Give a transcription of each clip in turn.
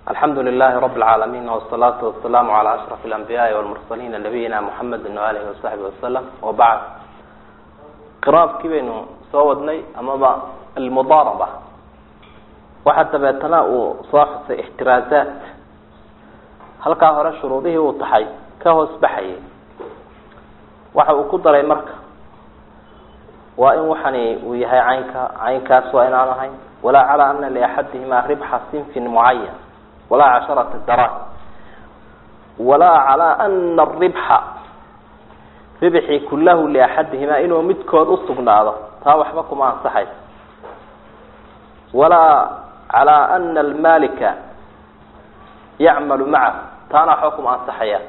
alxamdu lilahi rab اlcaalamiin wsalaatu wasalaamu calaa ashraf اlanbiyaai walmursaliina nabiyina muxamedi waalihi wasaxbi wasalam wabacd qiraabkii baynu soo wadnay amaba almudaaraba waxaa dabeetana uu soo xusay ixtiraazaat halkaa hore shuruudihii uu taxay ka hoos baxayay waxa uu ku daray marka waa in waxani uu yahay caynka caynkaas waa inaan ahayn walaa calaa ana liaxadihima ribxa sinfin mucayan walaa casharata daraahim walaa calaa ana aribxa ribxi kulahu liaxadihima inuu midkood usugnaado taa waxba kuma ansaxayso walaa calaa ana almalika yacmalu macahu taana waxba kuma ansaxayaan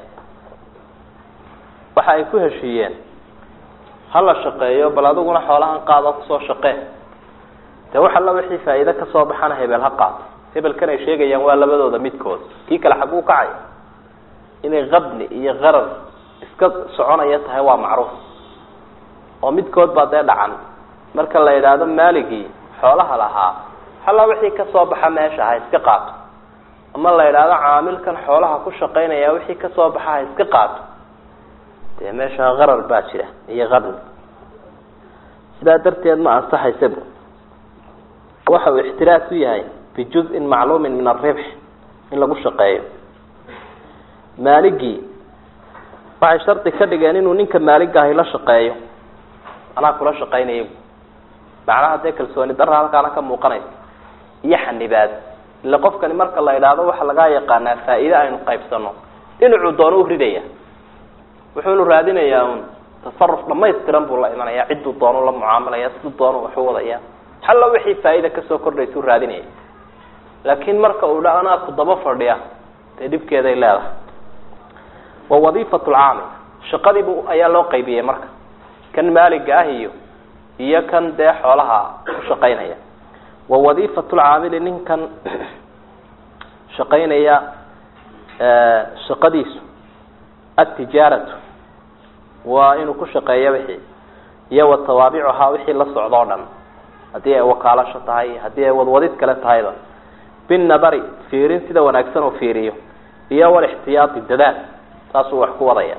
waxa ay ku heshiiyeen hala shaqeeyo bal adiguna xoolahan qaado kusoo shaqee dee wax alla wixii faa'iide kasoo baxana hebel ha qaato hebelkan ay sheegayaan waa labadooda midkood kii kale xaguu kacay inay qabni iyo qarar iska soconaya tahay waa macruuf oo midkood baa dee dhacan marka la yidhaahdo maaligii xoolaha lahaa halla wixii kasoo baxa meesha ha iska qaato ama la yidhaahdo caamilkan xoolaha ku shaqaynaya wixii kasoo baxa ha iska qaato dee meesha qarar baa jira iyo qabni sidaa darteed ma ansaxaysabu waxa uu ixtiraas u yahay bijuz-in macluumin min aribx in lagu shaqeeyo maaligii waxay shardi ka dhigeen inuu ninka maaligaahi la shaqeeyo anaa kula shaqaynaya macnaha dee kalsooni darra halkaana ka muuqanaysa iyo xanibaad ila qofkani marka la idhaahdo waxa lagaa yaqaanaa faa-iide aynu qaybsano dhinacuu doono u ridaya wuxuunu raadinayaa un tasaruf dhamaystiran buu la imanaya cidduu doonu la mucaamalaya siduu doonu waxu wadaya halla wixii faa-ida kasoo kordhaysuu raadinaya laakiin marka uu dha anaa ku daba fadhiya dee dhibkeeday leedahay wa wadiifat lcaamil shaqadiibu ayaa loo qaybiyey marka kan maaliga ah iyo iyo kan dee xoolaha ku shaqaynaya wa wadiifat lcaamili ninkan shaqaynaya shaqadiisu altijaaratu waa inuu ku shaqeeyo wixii iyo wa tawaabicuhaa wixii la socdo o dhan haddii ay wakaalasho tahay haddii ay wadwadid kale tahayba binadari fiirin sida wanaagsan uu fiiriyo iyo walixtiyaadi dadaal saasuu wax ku wadaya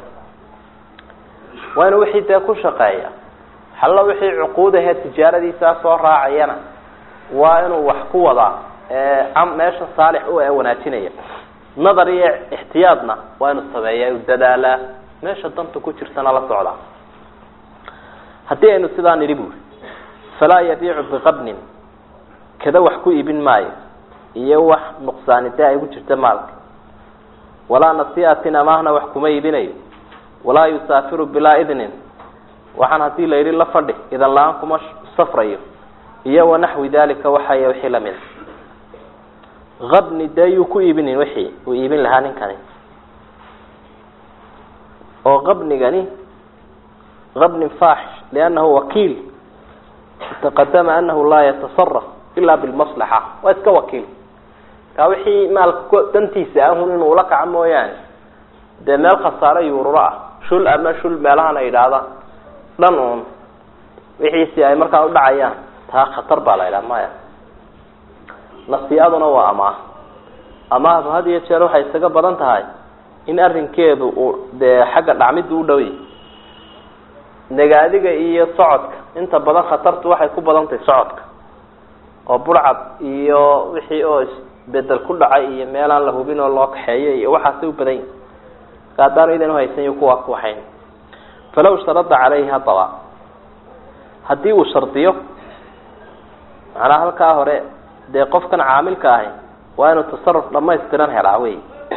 waa inuu wixii dee ku shaqeeya hallo wixii cuquudahee tijaaradiisaa soo raacayana waa inuu wax ku wadaa meesha saalix u ee wanaajinaya nadar iyo ixtiyaadna waa inuu sameeya u dadaalaa meesha danta ku jirtana la socdaa haddii aynu sidaa nidhi buuri falaa yabiicu biqabnin kada wax ku iibin maayo iyo wax nuqsaani dee ay ku jirta maalka walaa nasiatin amaahna wax kuma iibinayo walaa yusaafiru bilaa idnin waxaan haddii la yidhi la fadhi idan la-aan kuma safrayo iyo wanaxwi dalika waxay wixii lamid qabni dee yuu ku iibinin wixii uu iibin lahaa ninkani oo qabnigani qabnin faaxish liannahu wakiil taqadama anahu laa yatasaraf ila bilmaslaxa waa iska wakiil kaa wixii maalka dantiisa ahun inuu ula kaco mooyaane dee meel khasaaro yuururo ah shul ama shul meelahan ay idhaahda dhan uun wixiisi ay markaa udhacayaan taa khatar baa la idhaha maya nasiaduna waa amaah amaahdu had iyo jeer waxay isaga badan tahay in arrinkeedu uu dee xagga dhacmidda u dhowy nagaadiga iyo socodka inta badan khatartu waxay ku badan tahay socodka oo burcad iyo wixii oo isbedel ku dhacay iyo meelaan la hubin oo loo kaxeeyo iyo waxaasay u badan yihin marka haddaan idan uhaysanyo kuwaa ku waxayn falaw sharada caleyhi haddaba haddii uu shardiyo macnaha halkaa hore dee qofkan caamilka ahi waa inuu tasaruf dhamaystiran helaa wey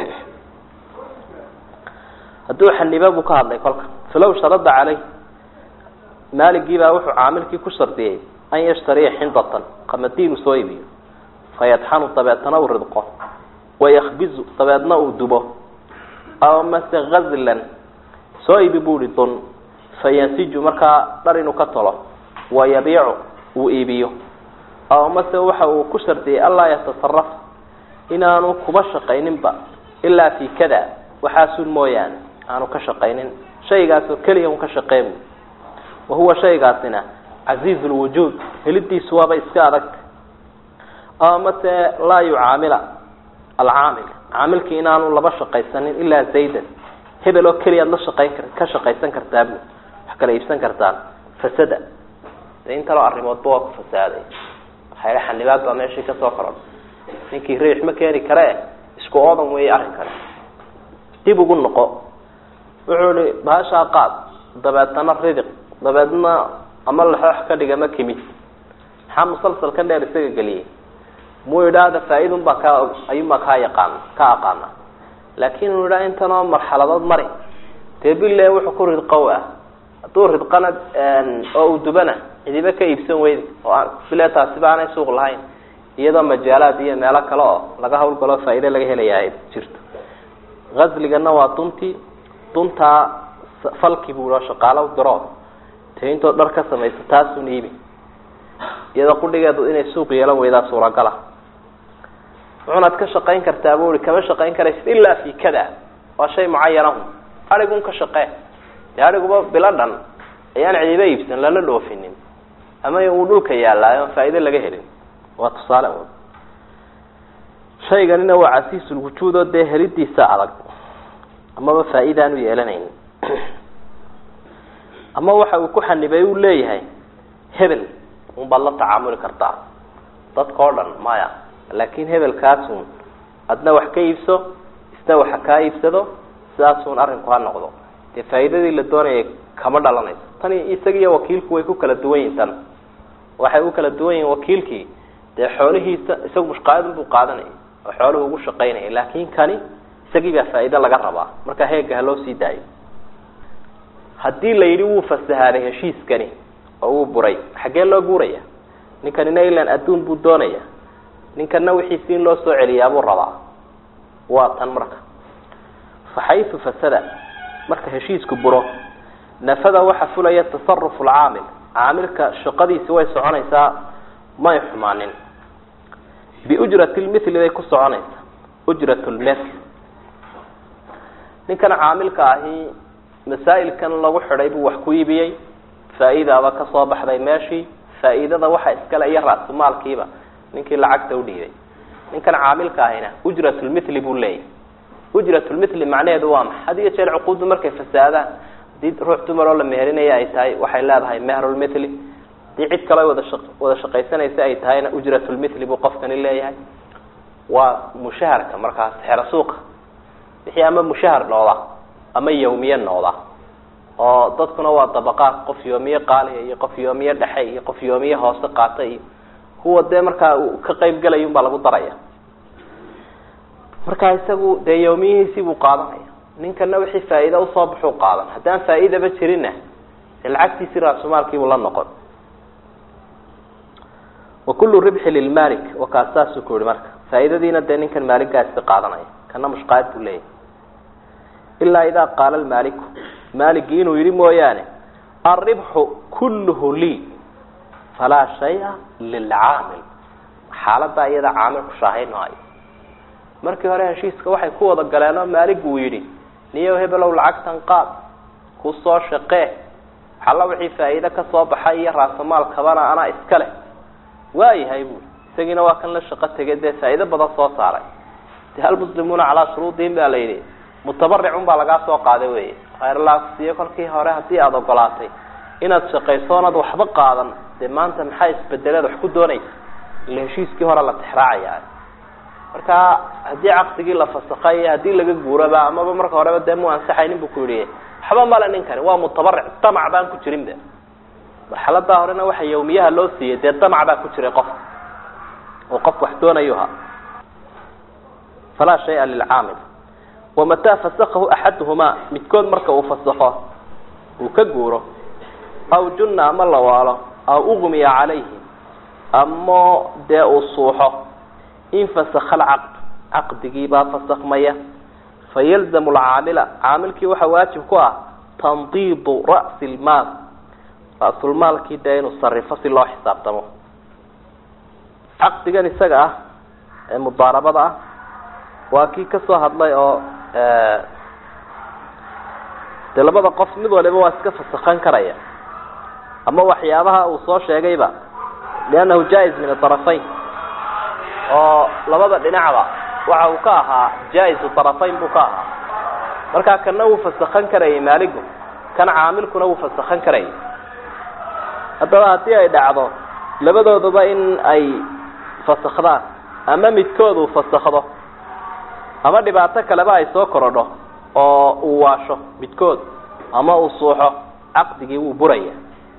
hadduu xaniba buu ka hadlay kolka falaw sharada caleyh maaligiibaa wuxuu caamilkii ku shardiyey an yashtariya xindatan qamadiin uu soo iibiyo fayadxanu dabeetana uu ridqo wayakbizu dabeedna uu dubo aw mase gazlan soo iibi buuhi dun fayansiju markaa dhar inuu ka tolo wayabiicu uu iibiyo aw mase waxa uu ku shardiyey anlaa yatasaraf inaanu kuba shaqayninba ilaa fi kada waxaasun mooyaane aanu ka shaqaynin shaygaasoo keliya un ka shaqeyn wahuwa shaygaasina casiiz lwujuud helidiisu waaba iska adag ama mase laa yucaamila alcaamil caamilkii inaanu laba shaqaysanin ilaa zaydan hebel oo keliyaad la shaqayn kar ka shaqaysan kartaa bu wax kala iibsan kartaan fasada de intaloo arrimoodba waa ku fasaaday waxayla xanibaad baa meeshii kasoo korodha ninkii riix ma keeni kare isku oodan weeye arrinkani dib ugu noqo wuxuu ihi bahashaa qaad dabeetana ridiq dabeedna ama laxoox ka dhiga ma kimid maxaa musalsalka dheer isaga geliyay muu idhaahda faa-idun baa kaa ayuunbaa kaa yaqaan ka aqaana laakin uu idhaa intanoo marxaladood mari dee bile wuxuu ku ridqow ah hadduu ridqana oo uu dubana cidiba ka iibsan weydi oo bile taasiba aanay suuq lahayn iyadoo majaalaad iyo meelo kale oo laga hawlgalo faa-ide laga helaya ay jirto asligana waa duntii duntaa falki buu shaqaalo diro te intoo dhar ka samaysa taasun iibi iyadoo qudhigeedu inay suuq yeelan weydaa suuragala wuxuunaad ka shaqayn kartaa bu i kama shaqayn karaysid ilaa fi kada waa shay mucayanahu adigun ka shaqee dee adiguba bilo dhan ayaan cidiba iibsan lala dhoofinin ama uu dhulka yaallaayo faa-ide laga helin waa tusaale un shayganina waa casiisulwujuud oo dee helidiisa adag amaba faa-idaanu yeelanayn ama waxa uu ku xanibay uu leeyahay hebel un baad la tacaamuli kartaa dadka o dhan maya laakin hebelkaasun adna wax ka iibso isna waxa kaa iibsado sidaasun arrinku ha noqdo dee faa-iidadii la doonayay kama dhalanayso tani isagiiyo wakiilku way ku kala duwan yihin tan waxay u kala duwan yihin wakiilkii dee xoolihiisa isagu mushqaadun buu qaadanaya oo xooluhu ugu shaqaynaya laakin kani isagii baa faa-iide laga rabaa marka heega ha loo sii daayo haddii la yidhi wuu fasahaaday heshiiskani oo wuu buray xaggee loo guuraya ninkanina ilan adduun buu doonaya ninkana wixiisi in loo soo celiyaabuu rabaa waa tan marka fa xaysu fasada marka heshiisku buro nafada waxa fulaya tasarufu alcaamil caamilka shaqadiisi way soconaysaa may xumaanin biujrati lmithli bay ku soconaysaa ujrat lmithl ninkan caamilka ahi masaa'ilkan lagu xidhay buu wax ku iibiyey faa-idaaba kasoo baxday meeshii faa-iidada waxa iskale iyo ra-sumaalkiiba ninkii lacagta udhiibay ninkan caamilka ahina ujratlmithli buu leeyahy ujratlmithli macnaheedu waa maxa had iyo jeer cuquuddu markay fasaadaan hadii ruux dumar oo la meherinayo ay tahay waxay leedahay mehrulmithli hadii cid kale wada shaq wada shaqaysanaysa ay tahayna ujratlmithli buu qofkani leeyahay waa mushaharka markaas xero suuqa wixii ama mushahar nooda ama yawmiye nooda oo dadkuna waa dabaqaad qof yoomiye qaaliya iyo qof yoomiye dhexe iyo qof yoomiye hoose qaata iyo kuwa dee markaa uu ka qayb gelay un baa lagu daraya marka isagu dee yawmiyihiisii buu qaadanaya ninkana wixii faa-iida usoo baxuu qaadan haddaan faa-iidaba jirinna dee lacagtiisii raasumaalkiibuu la noqon wa kullu ribxi lilmalik wakaa saasuu ku yihi marka faa-iidadiina dee ninkan maaligaasi qaadanaya kana mushqaad buu leeyahy ilaa idaa qaala lmaaliku maaligii inuu yihi mooyaane alribxu kulluhu lii falaa shaya lilcaamil xaaladaa iyada caamilku shaahayn maayo markii hore heshiiska waxay ku wada galeenoo maalig uu yidhi niyow hebelow lacagtan qaad ku soo shaqee xalla wixii faa-iide kasoo baxay iyo raasamaalkabana anaa iska leh waayahay buui isagiina waa kan la shaqo tegay dee faa-iide badan soo saaray de almuslimuuna calaa shuruudihim baa la yidhi mutabaricun baa lagaa soo qaaday wey khayrlaasiyo kolkii hore haddii aada ogolaatay inaad shaqayso onaad waxba qaadan dee maanta maxaa isbedeleed wax ku doonaysa ila heshiiskii hore la tixraacaya marka haddii caqdigii la fasakay haddii laga guuraba amaba marka horeba dee mu ansaxaynin bu ku yihi waxba male ninkani waa mutabaric damac baan ku jirin be marxaladaa horena waxa yawmiyaha loo siiyey dee damac baa ku jiray qofka oo qof wax doonayuha falaa shaya lilcaamil wamataa fasakahu axaduhumaa midkood marka uu fasakho uu ka guuro aw junna ama la waalo aw ugmiya calayhi ama dee uu suuxo infasakha alcaqd caqdigiibaa fasakmaya fayalzamu alcaamila caamilkii waxaa waajib ku ah tandiidu ra'si lmaal ra-sulmaalkii dee inuu sarifo si loo xisaabtamo caqdigan isaga ah ee mudaarabada ah waa kii kasoo hadlay oo dee labada qof mid waliba waa iska fasakhan karaya ama waxyaabaha uu soo sheegayba liannahu jaa-is min adarafayn oo labada dhinacba waxa uu ka ahaa jaa-isu tarafayn buu ka ahaa markaa kana wuu fasakhan karayay maaligu kan caamilkuna wuu fasakhan karayay haddaba haddii ay dhacdo labadooduba in ay fasakhdaan ama midkood uu fasakhdo ama dhibaato kaleba ay soo korodho oo uu waasho midkood ama uu suuxo caqdigii wuu buraya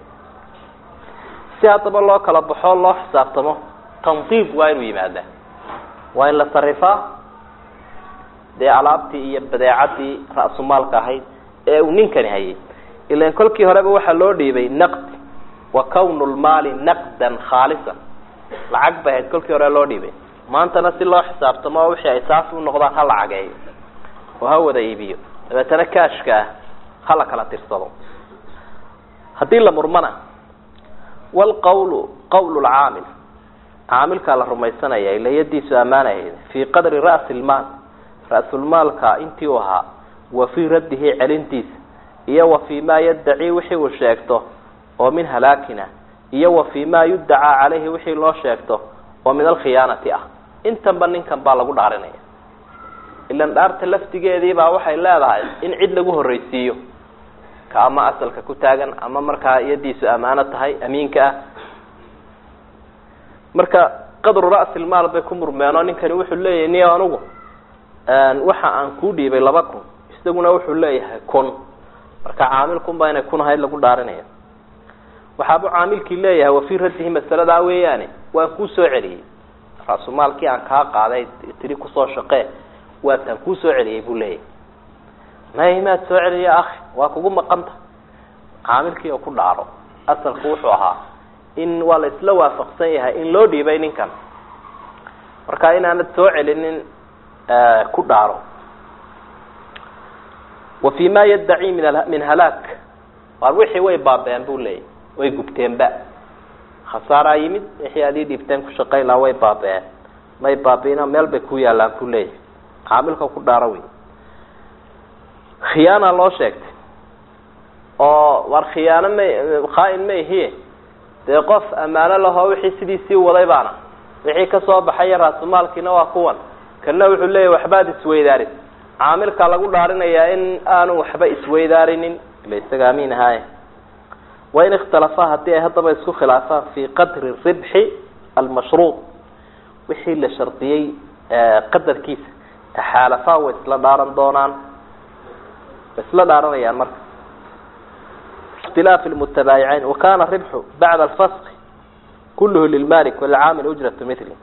si haddaba loo kala baxo loo xisaabtamo tandiib waa inuu yimaadaa waa in la sarifaa dee alaabtii iyo badeecadii ra-sumaalka ahayd ee uu ninkani hayay ilan kolkii horeba waxaa loo dhiibay naqdi wa kawnu lmaali naqdan khaalisan lacag bay ahayd kolkii hore loo dhiibay maantana si loo xisaabtamo oo wixii ay saas u noqdaan ha lacageeyo oo ha wada iibiyo dabeetana kaashka ah ha la kala tirsado haddii la murmana walqawlu qawlu lcaamil caamilkaa la rumaysanaya ila yadiisu ammaanahayd fii qadri ra'si lmaal ra-sulmaalka intii u ahaa wa fii raddihi celintiisa iyo wa fii ma yaddaci wixii uu sheegto oo min halaakina iyo wa fii ma yuddacaa calayhi wixii loo sheegto oo min alkhiyaanati ah intanba ninkan baa lagu dhaarinaya ilan dhaarta laftigeediibaa waxay leedahay in cid lagu horreysiiyo ka ama asalka ku taagan ama markaa yadiisu ammaano tahay amiinka ah marka qadru ra'si lmaal bay ku murmeen oo ninkani wuxuu leeyahay niyo anugu waxa aan kuu dhiibay laba kun isaguna wuxuu leeyahay kun marka caamilkunba inay kun ahayd lagu dhaarinaya waxaabuu caamilkii leeyahay wafii raddihi masaladaa weeyaane waan kuu soo celiyey ra-sumaalkii aan kaa qaaday tiri kusoo shaqee waataan kuu soo celiyey buu leeyahay may maad soo celiya akhi waa kugu maqanta caamilkii oo ku dhaaro asalku wuxuu ahaa in waa la isla waafaqsan yahay in loo dhiibay ninkan marka inaanad soo celinin ku dhaaro wa fi ma yaddaci min min halaak waar wixii way baabeen buu leeyahy way gubteenba khasaaraa yimid wixii aad ii dhiibteen ku shaqayn lahaa way baabeen may baabiina meel bay ku yaallaan ku leeyahay caamilka ku dhaaro wey khiyaana loo sheegtay oo war khiyaano ma khaa-in ma ihiye dee qof ammaano lahoo wixii sidiisii waday baana wixii kasoo baxaya raasumaalkiina waa kuwan kana wuxuu leeyahy waxbaad isweydaarin caamilka lagu dhaarinayaa in aanu waxba isweydaarinin ila isaga amiin ahaaye wain ikhtalafaa haddii ay haddaba isku khilaafaan fii qadri ribxi almashruud wixii la shardiyey qadarkiisa taxaalafaa way isla dhaaran doonaan way isla dhaaranayaan marka اktilaafi lmutabaayicayn wakana ribxu bacda alfaski kulluhu lilmalik walcaamil ujratu mili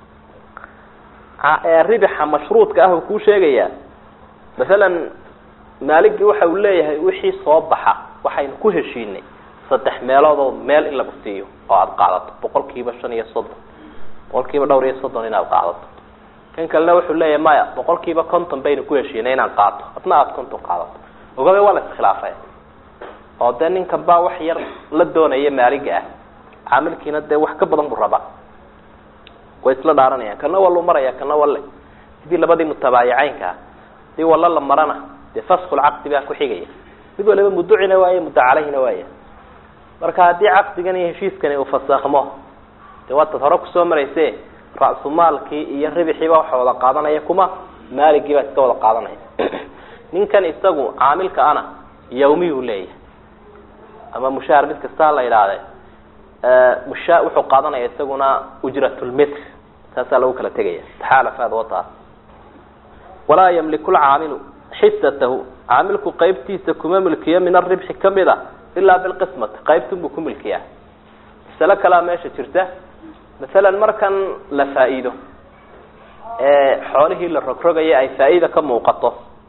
ribixa mashruudka ah uu kuu sheegayaa masalan maaligii waxa uu leeyahay wixii soo baxa waxaynu ku heshiinay saddex meeloodoo meel in lagu siiyo oo aada qaadato boqol kiiba shan iyo soddon boqol kiiba dhowr iyo soddon inaad qaadato kan kalena wuxuu leeyahay maya boqol kiiba konton baynu ku heshiinay inaan qaato adna aada konton qaadato ogabe waa la iskhilaafay oo dee ninkan baa wax yar la doonaya maaliga ah caamilkiina dee wax ka badan buu rabaa way isla dhaaranayaan kana walu maraya kana walle sidii labadii mutabaayicaynka ah hadii walla la marana dee faskulcaqdi baa ku xigaya mid waliba muducina waaya muddo caleyhina waaya marka haddii caqdigan iyo heshiiskani uu fasakhmo dee waataad hore kusoo marayse ra-sumaalkii iyo ribxiiba waxa wada qaadanaya kuma maaligii baa iska wada qaadanaya ninkan isagu caamilka ana yawmiyuu leeyahay ama mushaahar mid kastaa la idhaahde musha wuxuu qaadanaya isaguna ujratulmitr saasaa lagu kala tegaya taxaalafaad wataa walaa yamliku lcaamilu xisatahu caamilku qaybtiisa kuma milkiyo min aribxi kamid a ilaa bilqismati qaybtunbuu ku milkiyaa masale kalea meesha jirta masalan markan la faa-iido ee xoolihii la rogrogaya ay faa-iida ka muuqato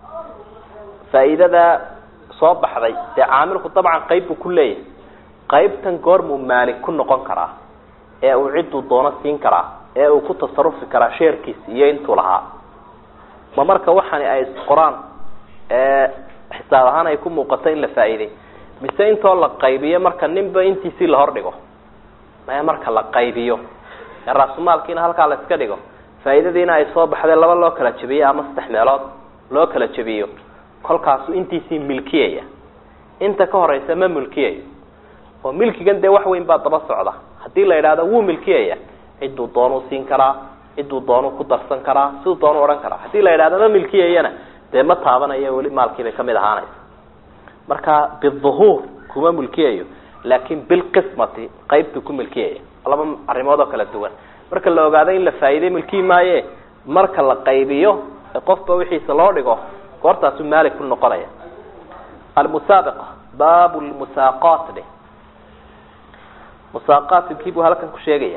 faa-iidada soo baxday dee caamilku dabcan qayb buu ku leeyahay qaybtan goormuu maalik ku noqon karaa ee uu cidduu doono siin karaa ee uu ku tasarufi karaa sheerkiisa iyo intuu lahaa ma marka waxani ay isqoraan ee xisaab ahaan ay ku muuqato in la faa-iiday mise intoo la qaybiyo marka ninba intiisii la hordhigo maya marka la qaybiyo ee raasumaalkiina halkaa la iska dhigo faa-iidadiina ay soo baxday laba loo kala jebiyo ama saddex meelood loo kala jebiyo kolkaasu intiisii milkiyaya inta ka horeysa ma milkiyayo oo milkigan dee wax weyn baa daba socda haddii la yidhahdo wuu milkiyaya cidduu doonuu siin karaa ciduu doonu ku darsan karaa siduu doonu odhan karaa haddii la yidhahdo ma milkiyayana dee ma taabanayo weli maalkiibay kamid ahaanaysa marka biduhuur kuma milkiyayo laakin bilqismati qaybtuu ku milkiyaya laba arrimood oo kala duwan marka la ogaado in la faa'iiday milkiyi maaye marka la qaybiyo qofba wixiisa loo dhigo goortaasu maalik ku noqonaya almusaabiqa baabu lmusaaqaat dheh musaaqaatkii buu halkan ku sheegaya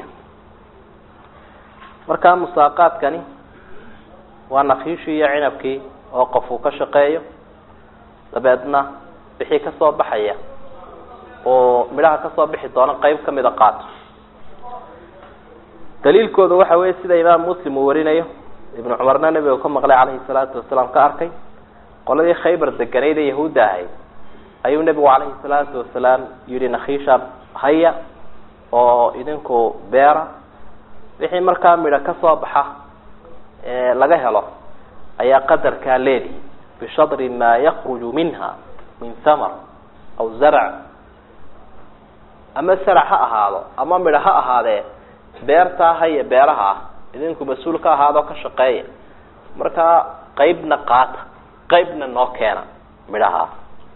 markaa musaaqaadkani waa nakiishii iyo cinabkii oo qof uu ka shaqeeyo dabeedna wixii kasoo baxaya oo midhaha kasoo bixi doona qeyb kamida qaato daliilkooda waxa weeye sida imaam muslim uu warinayo ibnu cumarna nebiga ka maqlay calayhi salaatu wasalaam ka arkay qoladii khaybar deganayd ee yahuudda ahayd ayuu nebigu calayhi salaatu wasalaam yihi nakiisha haya oo idinku beera wixii markaa midho kasoo baxa laga helo ayaa qadarkaa leedi bishadri maa yakruju minha min thamar aw zarc ama sarac ha ahaado ama midho ha ahaadee beertaa haya beeraha ah idinku mas-uul ka ahaadoo ka shaqeeya markaa qeybna qaata qeybna noo keena midhaha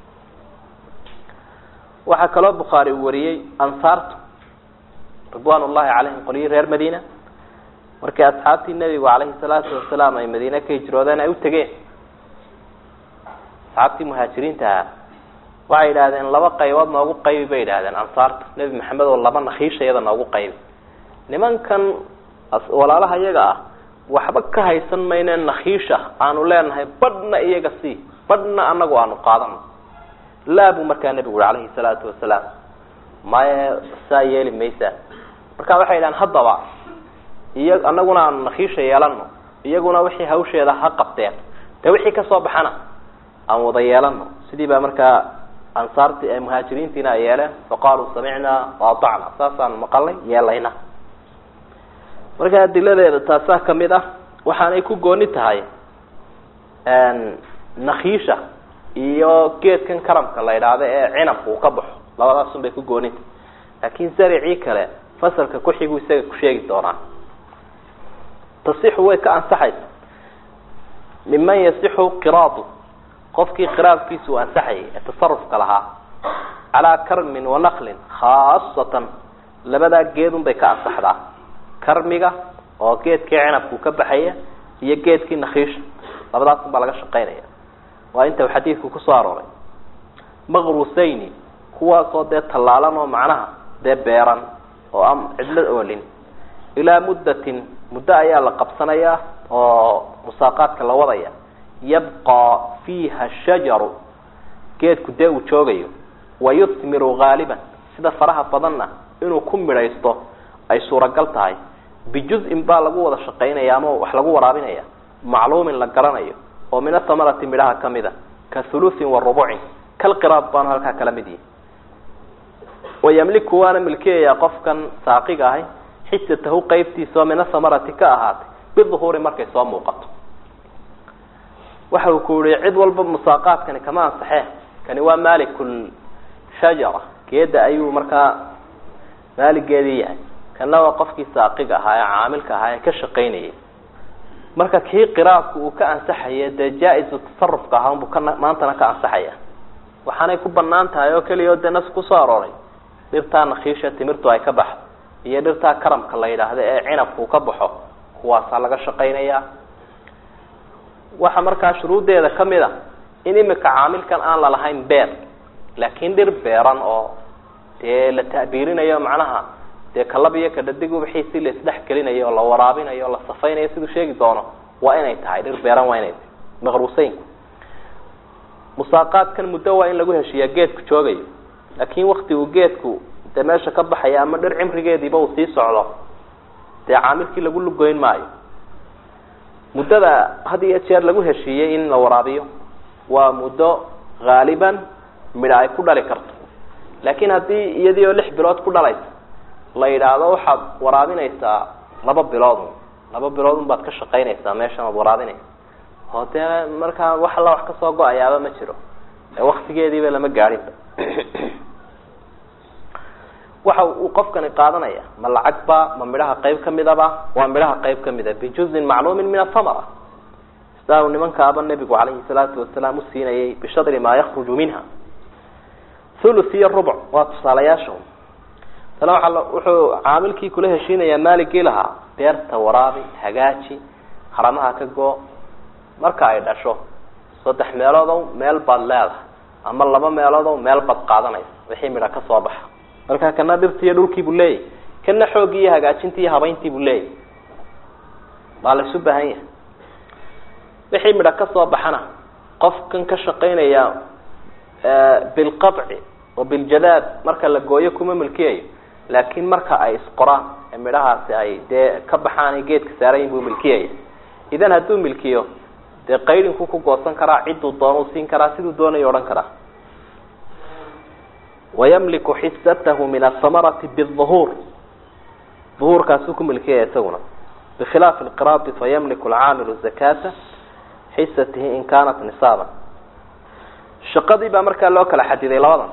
waxaa kaloo bukhaari uu wariyey ansaartu ridwan ullahi calayhim qolyii reer madiina markii asxaabtii nebigu calayhi salaatu wasalaam ay madiine ka hijroodeen ay u tegeen asxaabtii muhaajiriinta ahaa waxay yidhahdeen laba qaybood noogu qaybi bay yidhahdeen ansaarta nebi maxamed oo laba nakiisha iyada noogu qaybi nimankan walaalaha iyaga ah waxba ka haysan mayne nakiisha aanu leenahay badhna iyaga sii badhna anagu aanu qaadano laa buu markaa nebigu ui calayhi salaatu wasalaam maya saa yeeli maysaa marka waxay yidhahdeen haddaba iya anaguna aanu nakiisha yeelano iyaguna wixii hawsheeda ha qabteen dee wixii kasoo baxana aan wada yeelano sidii baa markaa ansaarti muhaajiriintiina ay yeeleen faqaaluu samicnaa waatacna saasaan maqalnay yeelayna marka adiladeeda taasaa kamid ah waxaanay ku gooni tahay nakiisha iyo geedkan karamka la yidhaahdo ee cinabka uu ka baxo labadaasun bay ku gooni tahay laakin zaricii kale fasalka kuxigu isaga ku sheegi doonaa tasixu way ka ansaxaysa miman yasixu qiraadu qofkii qiraadkiisa uu ansaxayay ee tasarufka lahaa calaa karmin wanaklin khaasatan labadaa geedun bay ka ansaxdaa karmiga oo geedkii cinabkuu ka baxaya iyo geedkii nakiisha labadaasun baa laga shaqaynaya waa inta uu xadiidku kusoo arooray maqrusayni kuwaasoo dee tallaalan oo macnaha dee beeran oo aan cidlo oolin ilaa muddatin muddo ayaa la qabsanayaa oo musaaqaadka la wadaya yabqaa fiiha shajaru geedku dee uu joogayo wayusmiru haaliban sida faraha badanna inuu ku midhaysto ay suuragal tahay bijuz-in baa lagu wada shaqaynaya ama wax lagu waraabinaya macluumin la garanayo oo min athamarati midhaha kamid a ka thuluthin wa rubucin kalqiraad baanu halkaa kala mid yihi wayamliku waana milkiyayaa qofkan saaqiga ahay xisatahu qeybtiisa oo min athamarati ka ahaatay biduhuuri markay soo muuqato waxa uu ku yihi cid walba musaaqaadkani kama ansaxee kani waa malikul shajara geeda ayuu markaa maaligeedii yahay kana waa qofkii saaqiga ahaa ee caamilka ahaa ee ka shaqaynayay marka kii qiraadku uu ka ansaxaya dee jaa-isu tasarufka ahaa unbuu ka maantana ka ansaxaya waxaanay ku banaan tahay oo keliya o dee nas kusoo arooray dhirtaa nakiisha timirtu ay ka baxdo iyo dhirtaa karamka la yidhaahdo ee cinabku ka baxo kuwaasaa laga shaqaynayaa waxa markaa shuruuddeeda kamid a in imika caamilkan aan lalahayn beer laakiin dhir beeran oo dee la ta'biirinayo macnaha dee kalab iyo kadhadig ubaxiisi la isdhex gelinayo oo la waraabinayo o la safaynayo siduu sheegi doono waa inay tahay dhir beeran waa inay tahay maqruuseynku musaaqaadkan muddo waa in lagu heshiiyaa geedku joogayo laakiin wakti uu geedku dee meesha ka baxaya ama dhir cimrigeediiba uu sii socdo dee caamilkii lagu lugoyn maayo muddada had iyo jeer lagu heshiiyey in la waraabiyo waa muddo haaliban midha ay ku dhali karto laakiin haddii iyadii oo lix bilood ku dhalaysa la yidhaahdo waxaad waraabinaysaa laba bilood laba bilood un baad ka shaqaynaysaa meeshan aad waraabinaysa oo dee markaa wax alla wax kasoo go-ayaaba ma jiro ee waktigeediiba lama gaadhinba waxa uu qofkani qaadanaya ma lacagba ma midhaha qayb kamidaba waa midhaha qayb kamida bijuzin macluumin min athamara sidaa uu nimankaaba nebigu calayhi salaatu wasalaam usiinayay bishadri maa yakruju minha thuluth iyo rubuc waa tusaalayaasha tana waa wuxuu caamilkii kula heshiinayaa maaligii lahaa beerta waraabi hagaaji haramaha ka goo marka ay dhasho saddex meeloodow meel baad leedahay ama laba meeloodow meel baad qaadanaysa wixii midha ka soo baxa marka kana dhirti iyo dhulkii buu leeyahy kana xooggii iyo hagaajintii iyo habayntii buu leeyahy baa la isu baahan yahay wixii midha ka soo baxana qofkan ka shaqaynaya bilqaci wa biljadaad marka la gooyo kuma milkiyayo laakiin marka ay isqoraan ee midhahaasi ay dee ka baxaan geedka saarayin buu milkiyaya idan hadduu milkiyo dee qaydinku ku goosan karaa cidduu doonuu siin karaa siduu doonayo odhan karaa wayamliku xisatahu min asamarati biuhuur uhuurkaasuu ku milkiyaya isaguna bikhilaafi lqiraadi fayamliku alcaamilu zakata xisatihi in kaanat nisaaban shaqadii baa markaa loo kala xadiday labadan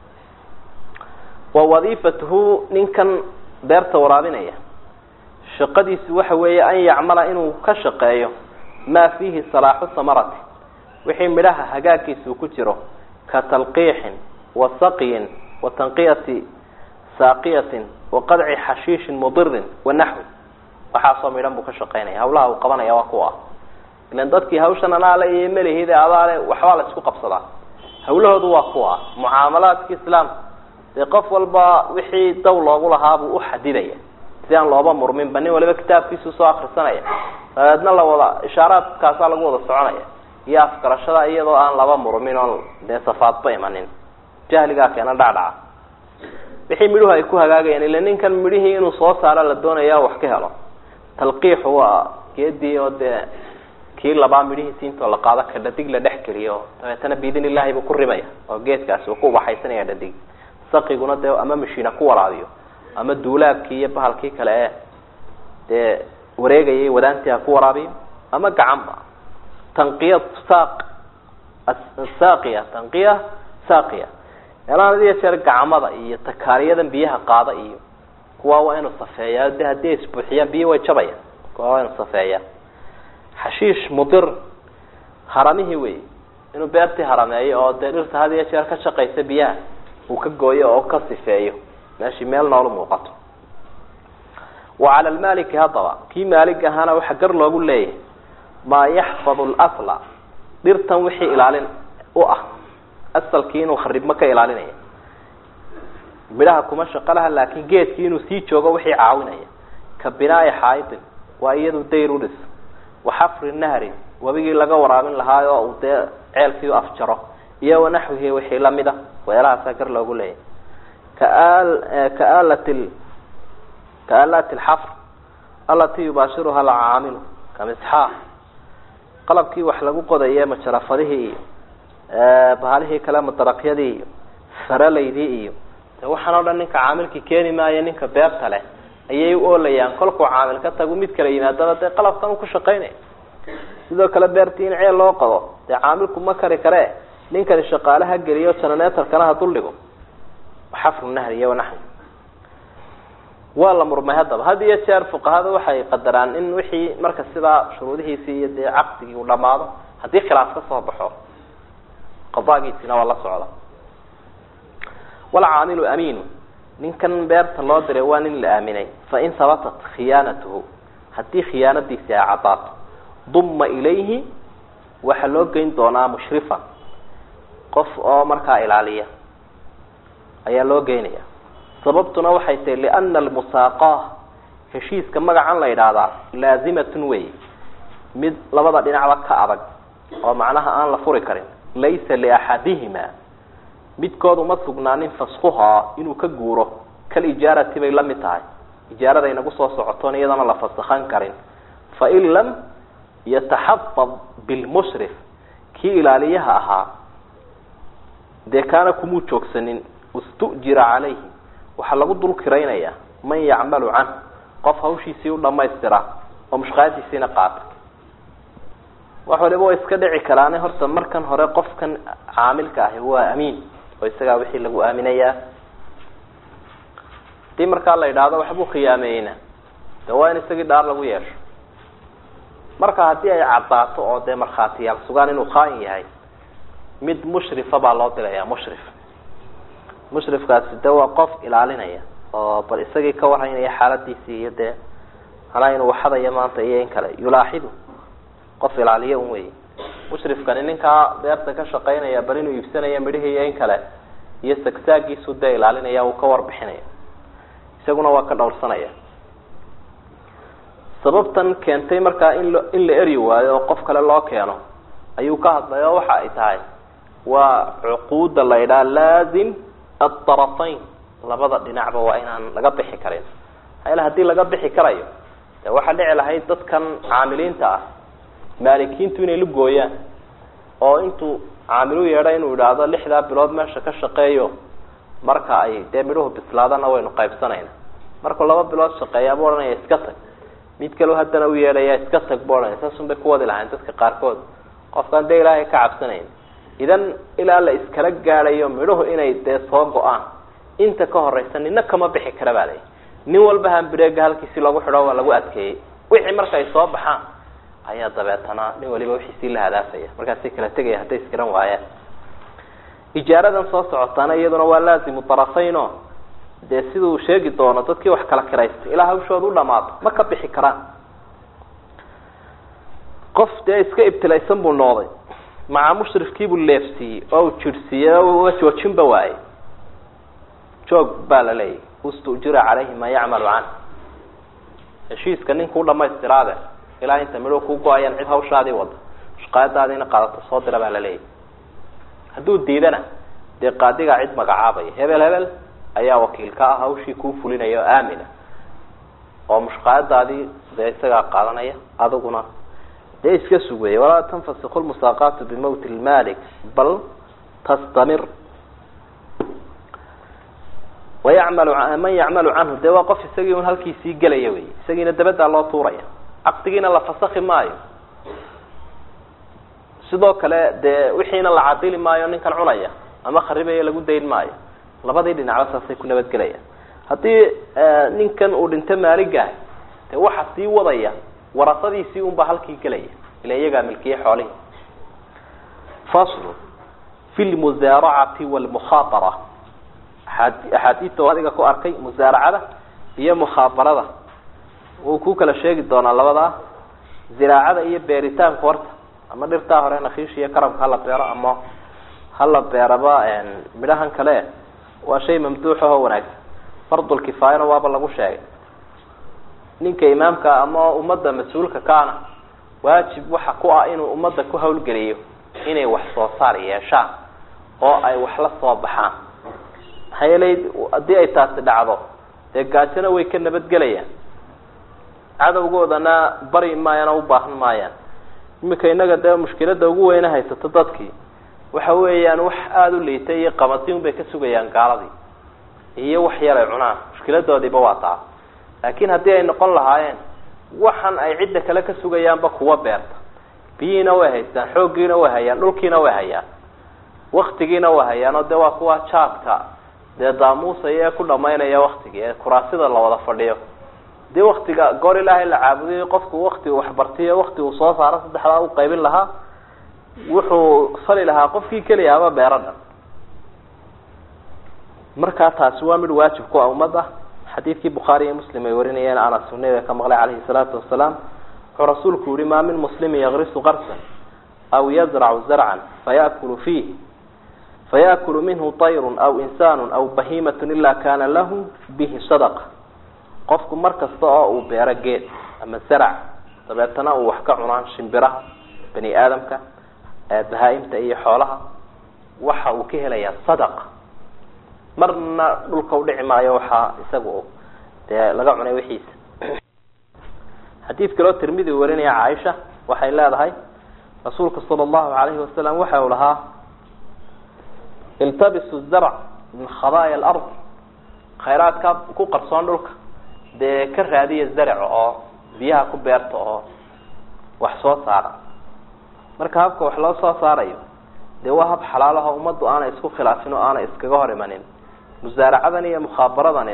wa wadiifatuhu ninkan beerta waraabinaya shaqadiisu waxa weeye an yacmala inuu ka shaqeeyo maa fiihi salaaxu samarati wixii midhaha hagaagkiisa uu ku jiro ka talqiixin wa saqyin wa tanqiyati saaqiyatin wa qadci xashiishin mudirin wa naxwi waxaasoo midhan buu ka shaqaynaya hawlaha uu qabanaya waa kuwa ilan dadkii hawshan anaale iyo melihide adaale waxbaa la isku qabsadaa hawlahoodu waa kuwa mucaamalaadka islaamka dee qof walba wixii daw loogu lahaabuu uxadidaya si aan looba murminba nin waliba kitaabkiisu soo akrisanaya dabeedna la wada ishaaraadkaasaa lagu wada soconaya iyo afgarashada iyadoo aan laba murmin oon dee safaadba imanin jahligaa keena dhacdhaca wixii midhuhu ay ku hagaagayaan ila ninkan midhihii inuu soo saaro la doonaya wax ka helo talqiixu waa geedii oo dee kii labaa midhihiisi intoo la qaado ka dhadig la dhex geliyo dabeetana biidn illahi buu ku rimaya oo geedkaasi uu ku ubaxaysanaya dhadig saqiguna dee ama mashiina ku waraabiyo ama duulaabkii iyo bahalkii kale ee dee wareegayay wadaantii ha ku waraabiyo ama gacanba tanqiya saaq saaqiya tanqiya saaqiya meelahan had iyo jeer gacmada iyo takaariyadan biyaha qaada iyo kuwa waa inuu safeeyaa de haddii ay isbuuxiyaan biyo way jabayaan kuwa waa inuu safeeyaa xashiish mudir haramihii wey inuu beertii harameeyo oo dee dhirta had iyo jeer ka shaqaysa biyaha uu ka gooyo oo ka sifeeyo meeshii meel noolu muuqato wa cala lmaliki haddaba kii maalig ahaana waxaa gar loogu leeyahay maa yaxfadu lasla dhirtan wixii ilaalin u ah asalkii inuu kharibmo ka ilaalinaya midhaha kuma shaqo laha laakin geedkii inuu sii joogo wixii caawinaya ka binaai xaaidin waa iyadu dayr udhis wa xafri nahrin webigii laga waraabin lahaayo uu dee ceelkii u afjaro iyo wanaxwihi wixii lamida weelahaasaa gar loogu leeyahay kaalat kaalati alxafr alatii yubaashiruha alcaamilu kamisxaa qalabkii wax lagu qodaye majarafadihii iyo bahalihii kale madaraqyadii iyo faralaydii iyo de waxaan o dhan ninka caamilkii keeni maayo ninka beerta leh ayay u oolayaan kolkuu caamil ka tagu mid kala yimaadaba dee qalabkan u ku shaqaynaya sidoo kale beertii in ceel loo qado dee caamilku ma kari kare ninkani shaqaalaha geliyo jananetarkana ha duldhigo xafru nahri iyo wanaxwi waa la murmay haddaba had iyo jeer fuqahada waxay qadaraan in wixii marka sidaa shuruudihiisii iyo dee caqdigii uu dhamaado haddii khilaaf ka soo baxo qadaagiisina waa la socda walcaamilu amiinu ninkan beerta loo diray waa nin la aaminay fain habatat khiyaanatuhu haddii khiyaanadiisi ay caddaato duma ilayhi waxaa loo geyn doonaa mushrifan qof oo markaa ilaaliya ayaa loo geynaya sababtuna waxay tahay liana almusaaqaa heshiiska magacan la yidhaahdaa laazimatun wey mid labada dhinacba ka adag oo macnaha aan la furi karin laysa liaxadihima midkood uma sugnaanin faskuhaa inuu ka guuro kal ijaarati bay la mid tahay ijaarada inagu soo socotoon iyadana la fasakhan karin fain lam yataxafad bilmushrif kii ilaaliyaha ahaa dee kaana kumuu joogsanin istujira calayhi waxaa lagu dul kiraynaya man yacmalu canh qof hawshiisii u dhamaystira oo mushqaadiisiina qaata wax waliba way iska dhici karaane horta markan hore qofkan caamilka ahi waa amiin oo isagaa wixii lagu aaminayaa hadii markaa la yidhaahdo waxbuu khiyaameeyeyna de waa in isagii dhaar lagu yeesho marka haddii ay caddaato oo dee markhaatiyaal sugaan inuu khaain yahay mid mushrifa baa loo diraya mushrif mushrifkaasi de waa qof ilaalinaya oo bal isagii ka warhaynaya xaaladiisii iyo dee manaa inuu waxadaya maanta iyo in kale yulaaxidu qof ilaaliya un wey mushrifkani ninkaa beerta ka shaqaynaya bal inuu iibsanaya midhihii iyo in kale iyo sagsaagiisu dee ilaalinaya uu ka warbixinaya isaguna waa ka dhowrsanaya sababtan keentay markaa in lo in la eri waayo oo qof kale loo keeno ayuu ka hadlay oo waxa ay tahay waa cuquudda la yidhaha laazim adarafayn labada dhinacba waa inaan laga bixi karin maxaa hadii laga bixi karayo de waxaa dhici lahayd dadkan caamiliinta ah maalikiintu inay la gooyaan oo intuu caamilu yeedha inuu idhaahdo lixdaa bilood meesha ka shaqeeyo marka ay dee midhuhu bislaadana waynu qaybsanayna markuu laba bilood shaqeeya bu odhanaya iska tag mid kaleo haddana u yeedhaya iska tag bu odhanaya saasun bay ku wadi lahayn dadka qaarkood qofkaan dee ilaahay ka cabsanayn idan ilaa la iskala gaadhayo midhuhu inay dee soo go-aan inta ka horeysa nina kama bixi kara baa layi nin walba hambireega halkiisi lagu xidho waa lagu adkeeyey wixii marka ay soo baxaan ayaa dabeetana nin waliba wixiisii la hadaafaya markaasay kala tegaya hadday iskiran waayaan ijaaradan soo socotaana iyaduna waa laazimu tarafayn o dee siduu sheegi doono dadkii wax kala kiraystay ilaa hawshooda u dhamaato ma ka bixi karaan qof dee iska ibtilaysan buu noqday maca mushrifkiibuu leefsiiyey oo uu jirhsiiyey oo uga joojinba waayey joog baa la leeyahy ustujira calayhi maa yacmalu can heshiiska ninkuu dhamaystiraade ilaa inta midho ku go-ayaan cid hawshaadii wada shaqaayadaadiina qaadato soo dira baa la leeyahy hadduu diidana dee qaadigaa cid magacaabaya hebel hebel ayaa wakiil ka ah hawshii kuu fulinaya oo aamina oo mushqaayadaadii dee isagaa qaadanaya adiguna dee iska sugaya walaa tanfasiku lmusaaqaatu bimawti lmalik bal tastamir wayacmalu man yacmalu canhu dee waa qof isagii un halkiisii gelaya wey isagiina dabadaa loo tuuraya caqdigiina la fasakhi maayo sidoo kale dee wixiina la cadili maayo ninkan cunaya ama kharibaya lagu dayn maayo labadii dhinacba saasay ku nabadgelayaan haddii ninkan uu dhinto maaligaah dee waxa sii wadaya warasadiisii unbaa halkii gelaya ila iyagaa milkiye xoolihi faslu fi lmusaaracati walmukhaabara axaadiista adiga ku arkay musaaracada iyo mukhaabarada wuu ku kala sheegi doonaa labadaa ziraacada iyo beeritaanka horta ama dhirtaa hore nakiish iyo karamka hala beero ama hala beeraba midhahan kale waa shay mamduuxaho wanaagsan fardulkifaayana waaba lagu sheegay ninka imaamka ama ummadda mas-uulka kaana waajib waxa ku ah inuu ummadda ku hawlgeliyo inay wax soo saar yeeshaan oo ay wax la soo baxaan maxaa yeelay haddii ay taasi dhacdo dee gaajona way ka nabadgelayaan cadowgoodana bari maayana u baahan maayaan iminka innaga dee mushkilada ugu weyne haysato dadkii waxa weeyaan wax aada u liitay iyo qamadin bay ka sugayaan gaaladii iyo wax yar ay cunaan mushkiladoodiiba waa taa laakiin haddii ay noqon lahaayeen waxan ay cidda kale ka sugayaanba kuwa beerta biyihiina way haystaan xooggiina way hayaan dhulkiina way hayaan waktigiina way hayaan oo dee waa kuwa jaadka dee daamuusaya ee ku dhamaynaya waktigii ee kuraasida la wada fadhiyo dii waktiga goor ilaahay la caabuday qofku wakti uu waxbartiyo wakti uu soo saaro saddexdaa u qaybin lahaa wuxuu fali lahaa qofkii keliya ama beero dhan markaa taasi waa mid waajib ku ah ummadda xadiidkii bukhaari iyo muslim ay warinayeen anas uu nabiga ka maqlay calayhi salaatu wasalaam wuxuu rasuulku yihi maa min muslimin yagrisu qarsan aw yazracu zarcan fayakulu fiih fayakulu minhu طayru aw insaanu aw bahimat ila kana lahu bihi sadaqa qofku mar kasta oo uu beero geed ama zarac dabeetana uu wax ka cunaan shimbiraha bani aadamka bahaa-imta iyo xoolaha waxa uu ka helayaa sadaqa marna dhulka udhici maayo waxaa isagu dee laga cunay wixiisa xadiid kaloo tirmidi warinaya caaisha waxay leedahay rasuulka sala allahu alayhi wasalam waxa uu lahaa iltabisu zarc min khabaaya alard khayraadka ku qarsoon dhulka dee ka raadiya zarc oo biyaha ku beerta oo wax soo saara marka habka wax loo soo saarayo dee waa hab xalaalaho ummaddu aanay isku khilaafin oo aanay iskaga hor imanin musaaracadan iyo mukhaabaradanina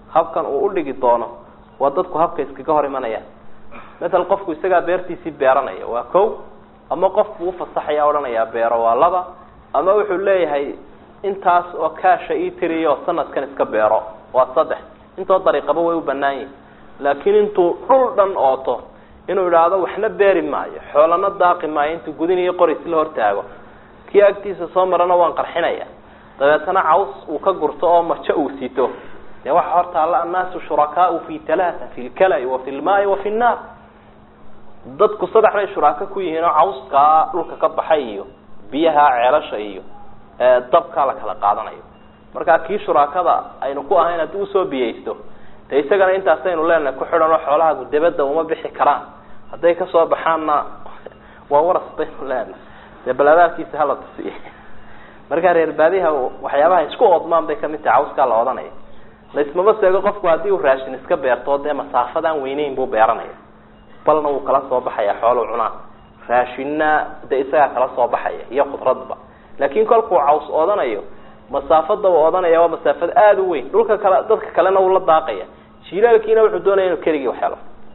habkan uu udhigi doono waa dadku habka iskaga hor imanayaan matal qofku isagaa beertiisii beeranaya waa ko ama qofku ufasaxaya odhanayaa beero waa laba ama wuxuu leeyahay intaas oo kaasha ii tiriyo sanadkan iska beero waa saddex intoo dariiqaba way u banaan yihin laakiin intuu dhul dhan ooto inuu idhaahdo waxna beeri maayo xoolana daaqi maayo intuu gudin iyo qoris la hortaago kii agtiisa soo marana waan qarxinaya dabeetana caws uu ka gurto oo majo uu sito dee waxa horta alla annaasu shurakaau fi talaata fi lkalai wa fi lmaai wa fi nnaar dadku saddex bay shuraako ku yihiin oo cawskaa dhulka ka baxay iyo biyaha ceelasha iyo dabkaa la kala qaadanayo markaa kii shuraakada aynu ku ahayn haddii usoo biyaysto de isagana intaasaynu leenahay ku xidhan oo xoolahagu debadda uma bixi karaan hadday kasoo baxaanna waa waras baynu leenahay dee balaabaalkiisa hala tusiye markaa reer baadiha waxyaabaha isku oodmaan bay kamid tahay cawskaa la odanaya laismama seego qofku haddii uu raashin iska beerto dee masaafadaan weyneyn buu beeranaya balna wuu kala soo baxaya xoolu cunaa raashinna dee isagaa kala soo baxaya iyo khudradba laakin kolkuu caws oodanayo masaafada uu odanaya waa masaafad aada u weyn dhulka kale dadka kalena uu la daaqaya jilaalkiina wuxuu doonaya inuu keligii waxhelo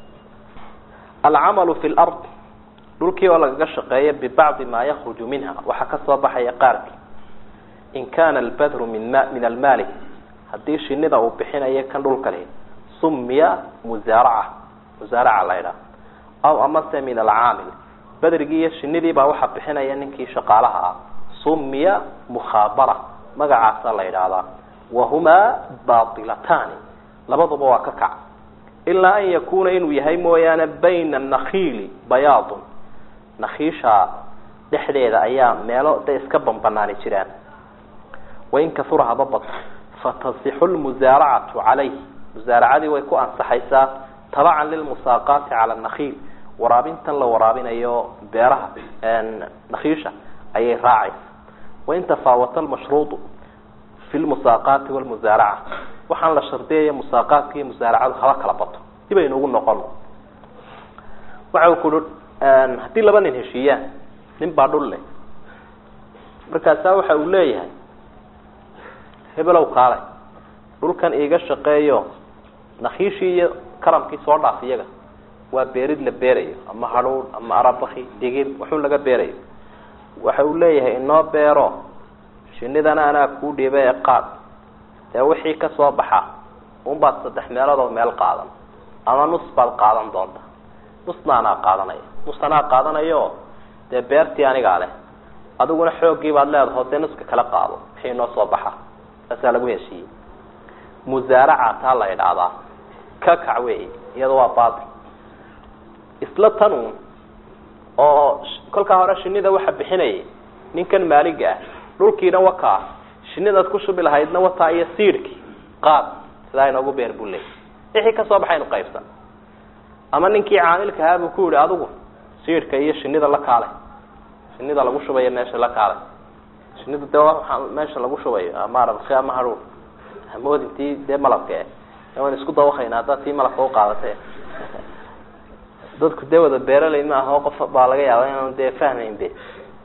alcamalu fi lard dhulkii oo lagaga shaqeeya bibacdi maa yakruju minha waxaa kasoo baxaya qaarki in kana albadru min ma min almaali haddii shinida uu bixinayo kan dhulka leh sumiya musaaraca musaaraca la ydhaha aw amase min alcaamil badrigii iyo shinidii baa waxaa bixinaya ninkii shaqaalaha ah sumiya mukhaabara magacaasa la yidhaahdaa wahumaa baatilataani labaduba waa ka kac ilaa an yakuna inuu yahay mooyaane bayna anakhiili bayaadun nakhiisha dhexdeeda ayaa meelo da iska banbanaani jiraan wain kasura haba bato fatasixu lmusaaracatu calayh musaaracadii way ku ansaxaysaa tabacan lilmusaaqaati cala nakhiil waraabintan la waraabinayo beeraha nakhiisha ayay raacaysa wain tafaawata lmashruudu fi lmusaaqaati walmusaaraca waxaan la shardiyaya musaaqaadka iyo musaaracadu haba kala bato dibaynu ugu noqon waxa ku haddii laba nin heshiiyaan nin baa dhul leh markaasaa waxa uu leeyahay hebelow kaalay dhulkan iiga shaqeeyo nakhiishii iyo karamkii soo dhaaf iyaga waa beerid la beerayo ama hadhuun ama arabaki digir waxun laga beerayo waxa uu leeyahay inoo beero shinidana anaa kuu dhiiba ee qaad dee wixii kasoo baxa unbaad saddex meeloodoo meel qaadan ama nus baad qaadan doonta nusna anaa qaadanaya nus anaa qaadanayo dee beertii anigaa leh adiguna xooggii baad leedaho dee nuska kala qaado wixii inoo soo baxa saasaa lagu heshiiyey musaaraca taa la idhaahdaa ka kac wey iyada waa batil isla tanun oo kolkaa hore shinida waxa bixinayay ninkan maaliga ah dhulkiina wakaa shinidaad ku shubi lahaydna wataa iyo siidhkii qaad sidaa inoogu beer buu leeyay wixii kasoo baxaynu qaybsan ama ninkii caamilka ahaa buu ku yihi adigu siidhka iyo shinida la kaalay shinida lagu shubayo meesha la kaalay shinida de waa meesha lagu shubayo ama arabki ama hadhuur hamoodintii dee malabka e waan isku dawakayna haddaad tii malabka uqaadatay dadku dee wada beeraley ma aho qof baa laga yaaba inaanu dee fahmayn be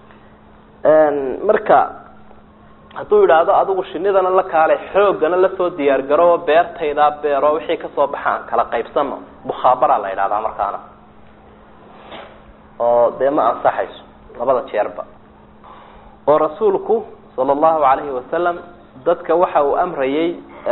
marka hadduu yidhaahdo adigu shinidana la kaalay xoogana lasoo diyaar garo beertaydaa beero wixii kasoo baxaan kala qaybsano mukhaabara la yidhahdaa markaana oo dee ma ansaxayso labada jeerba oo rasuulku sala allahu alayhi wasalam dadka waxa uu amrayay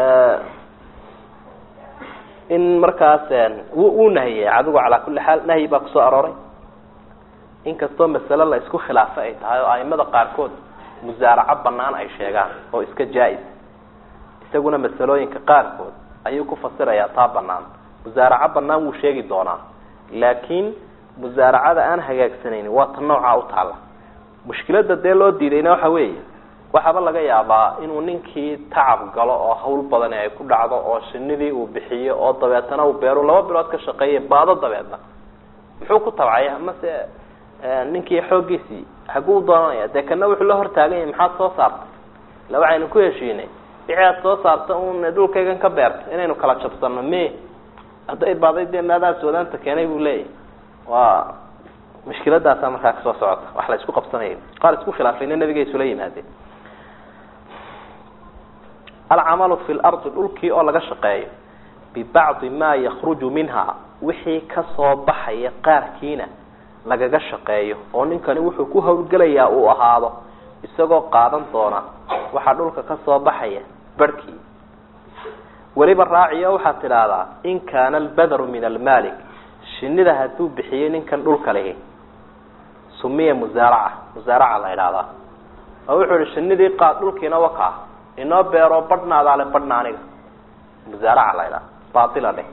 in markaas wuu nahiyey adigu calaa kulli xaal nahyi baa kusoo arooray inkastoo masale la isku khilaafo ay tahay oo aimada qaarkood musaaraco banaan ay sheegaan oo iska jaa-is isaguna masalooyinka qaarkood ayuu ku fasirayaa taa banaan musaaraco banaan wuu sheegi doonaa laakiin musaaracada aan hagaagsanayni waa ta noocaa u taalla mushkilada dee loo diidayna waxa weeye waxaaba laga yaabaa inuu ninkii tacab galo oo hawl badani ay ku dhacdo oo shinidii uu bixiyo oo dabeetana uu beeru laba bilood ka shaqeeya baado dabeedna muxuu ku tabcay amase ninkii xooggiisii haguu doonanaya dee kana wuxuu la hortaagan yahay maxaad soo saartay ila waxaynu ku heshiinay wixii aad soo saarta un dhulkaygan ka beerta inaynu kala jabsano me hadday baaday dee maadaas wadaanta keenay buu leeyahy waa mushkiladaasaa markaa kasoo socota wax la isku qabsanaya qaar isku khilaafayna nabiga isula yimaadeen alcamalu fi lardi dhulkii oo laga shaqeeyo bibacdi maa yakruju minha wixii kasoo baxaya qaarkiina lagaga shaqeeyo oo ninkani wuxuu ku hawlgelayaa uu ahaado isagoo qaadan doona waxaa dhulka kasoo baxaya barhkii weliba raaciyo waxaad tidhaahdaa in kaana albadaru min almaalik shinida hadduu bixiyey ninkan dhulka lihi sumiya musaaraca musaaraca la idhaahdaa oo wuxuu ihi shinidii qaad dhulkiina wakaa inoo beero badhnaadaale badhna aniga musaaraca la idhaha baatila dheh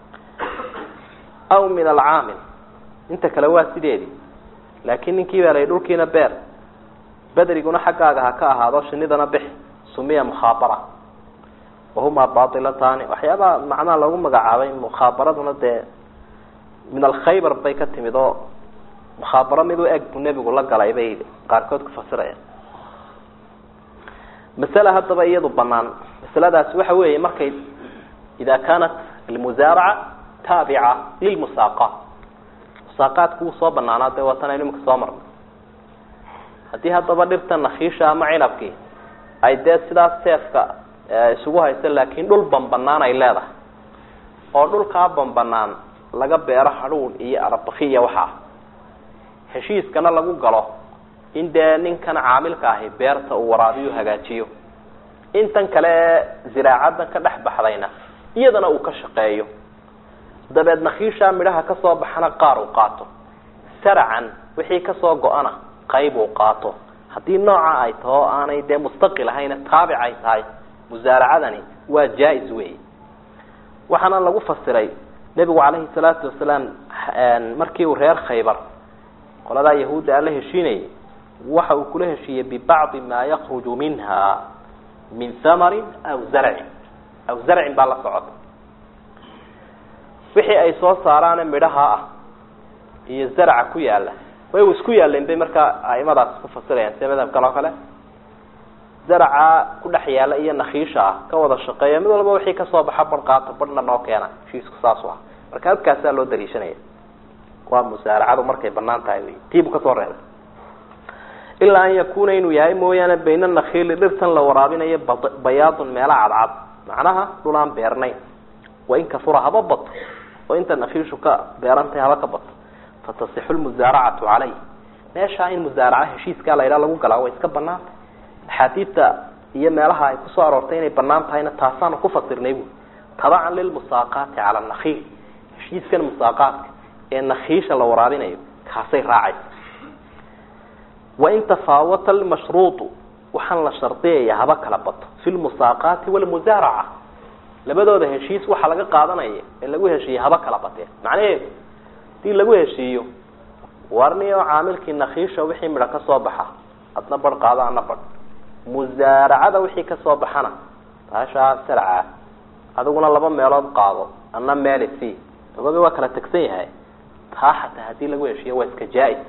aw min alcaamil inta kale waa sideedii laakiin ninkii baa layi dhulkiina beer bedriguna xaggaaga ha ka ahaado shinidana bixi sumiya mukhaabara wahumaa baatilataani waxyaabaha macnaha lagu magacaabay mukhaabaraduna dee min alkhaybar bay ka timid oo mukhaabaro mid u eg buu nebigu la galay bay qaarkood ku fasirayaan masale haddaba iyadu banaan masaladaasi waxa weeye markay ida kaanat almusaaraca taabica lilmusaaqaat musaaqaadku wuu soo banaanaa dee waatan aynu imika soo marnay haddii haddaba dhirta nakiisha ama cinabkii ay dee sidaas seefka isugu hayso laakiin dhul banbanaan ay leedahay oo dhulkaa banbanaan laga beero hadhuun iyo arabakiya waxaa heshiiskana lagu galo in dee ninkan caamilka ahi beerta uu waraabiyo hagaajiyo intan kale ee ziraacadan ka dhex baxdayna iyadana uu ka shaqeeyo dabeed nakiishaa midhaha kasoo baxana qaar uu qaato saracan wixii kasoo go-ana qayb uu qaato haddii nooca ay taho aanay dee mustaqil ahayna taabic ay tahay musaaracadani waa jaa-is wey waxaana lagu fasiray nebigu calayhi salaatu wasalaam markii uu reer khaybar qoladaa yahuudda aan la heshiinayay waxa uu kula heshiiyey bibacdi maa yakruju minha min hamarin aw zarcin aw zarcin baa la socota wixii ay soo saaraane midhaha ah iyo zarca ku yaala way isku yaaleen bay markaa aimadaas ku fasirayaan sida madhabkan oo kale zarca ku dhex yaala iyo nakiisha ah ka wada shaqeeya mid walba wixii kasoo baxa bar qaato barhna noo keena heshiisku saasu ah marka halkaasaa loo daliishanaya waa musaaracadu markay banaan tahay wy tiibu kasoo reebay ilaa an yakuna inuu yahay mooyaane bayna nakiili dhirtan la waraabinayo bayaadun meela cadcad macnaha dhulaan beernayn wain kafura haba bato oo inta nakiishu ka beerantahay haba ka bato fatasixu lmusaaracatu caleyh meeshaa in musaaraca heshiiskaa la ydhaha lagu galaa way iska banaantay axaadiidta iyo meelaha ay kusoo aroortay inay banaan tahayna taasaanu ku fasirnay bu tabacan lilmusaaqaati cala nakiil heshiiskan musaaqaadka ee nakiisha la waraabinayo kaasay raacaysa wain tafaawata almashruudu waxaan la shardiyaya haba kala bato fi lmusaaqaati walmusaaraca labadooda heshiis waxaa laga qaadanaya ee lagu heshiiye haba kala bateen macnaheedu hadii lagu heshiiyo warniyo caamilkii nakiisha wixii midho kasoo baxa adna bar qaado ana bar musaaracada wixii kasoo baxana baashaa sarca adiguna laba meelood qaado ana meeli c ogoga waa kala tegsan yahay taa xataa hadii lagu heshiiyo waa iska jaa-is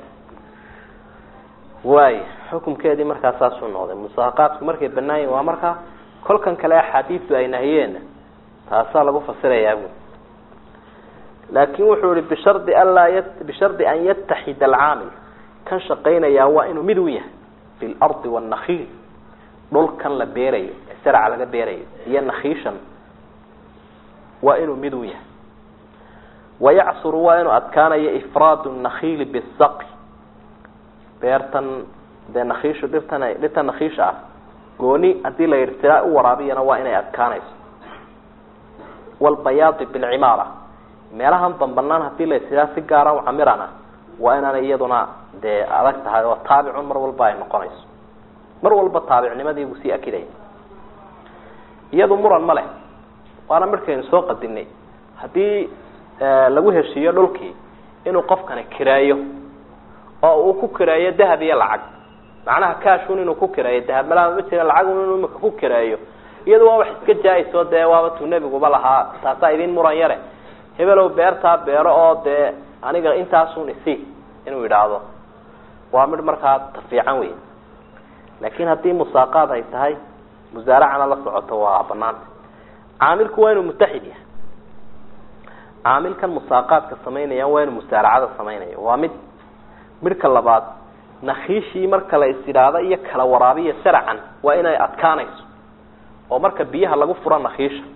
waay xukumkeedii markaa saasuu noqday musaaqaadku markay banaan yihin waa markaa kolkan kale axaadiistu ay nahiyeenna taasaa lagu fasirayaa bu laakin wuxuu yihi bishardi anlaa y bishardi an yataxida alcaamil kan shaqaynayaa waa inuu mid u yahay bilardi wanakiil dhulkan la beerayo ee sarca laga beerayo iyo nakiishan waa inuu mid u yahay wayacsuru waa inuu adkaanayo ifraadu nakiili bisaqi beertan dee nakiishu dhirtan dhirtan nakiisha ah gooni hadii la yidhi sidaa u waraabiyana waa inay adkaanayso walbayaadi bilcimaara meelahan bambanaan hadii la sidaa si gaara u camirana waa inaanay iyaduna dee adag tahay oo taabicun mar walba ay noqonayso mar walba taabicnimadii buu sii akidaya iyadu muran ma leh waana markaynu soo qadinay haddii lagu heshiiyo dhulkii inuu qofkani kireeyo oo uu ku kireeyo dahab iyo lacag macnaha kashun inuu ku kireeyo dahab malaa ma jira lacagun inuu imika ku kireeyo iyadu waa wax iska jaa-iso dee waaba tuu nebiguba lahaa taasaa idin muran yare hebelow beertaa beero oo dee aniga intaasun isi inuu yidhaahdo waa mid markaa tafiican wey laakin haddii musaaqaad ay tahay musaaracana la socoto waa banaanta caamilku waa inuu mutaxid yahay caamilkan musaaqaadka samaynaya waa inuu musaaracada samaynayo waa mid midhka labaad nakiishii marka la is idhaahdo iyo kala waraabiya saracan waa inay adkaanayso oo marka biyaha lagu furo nakiisha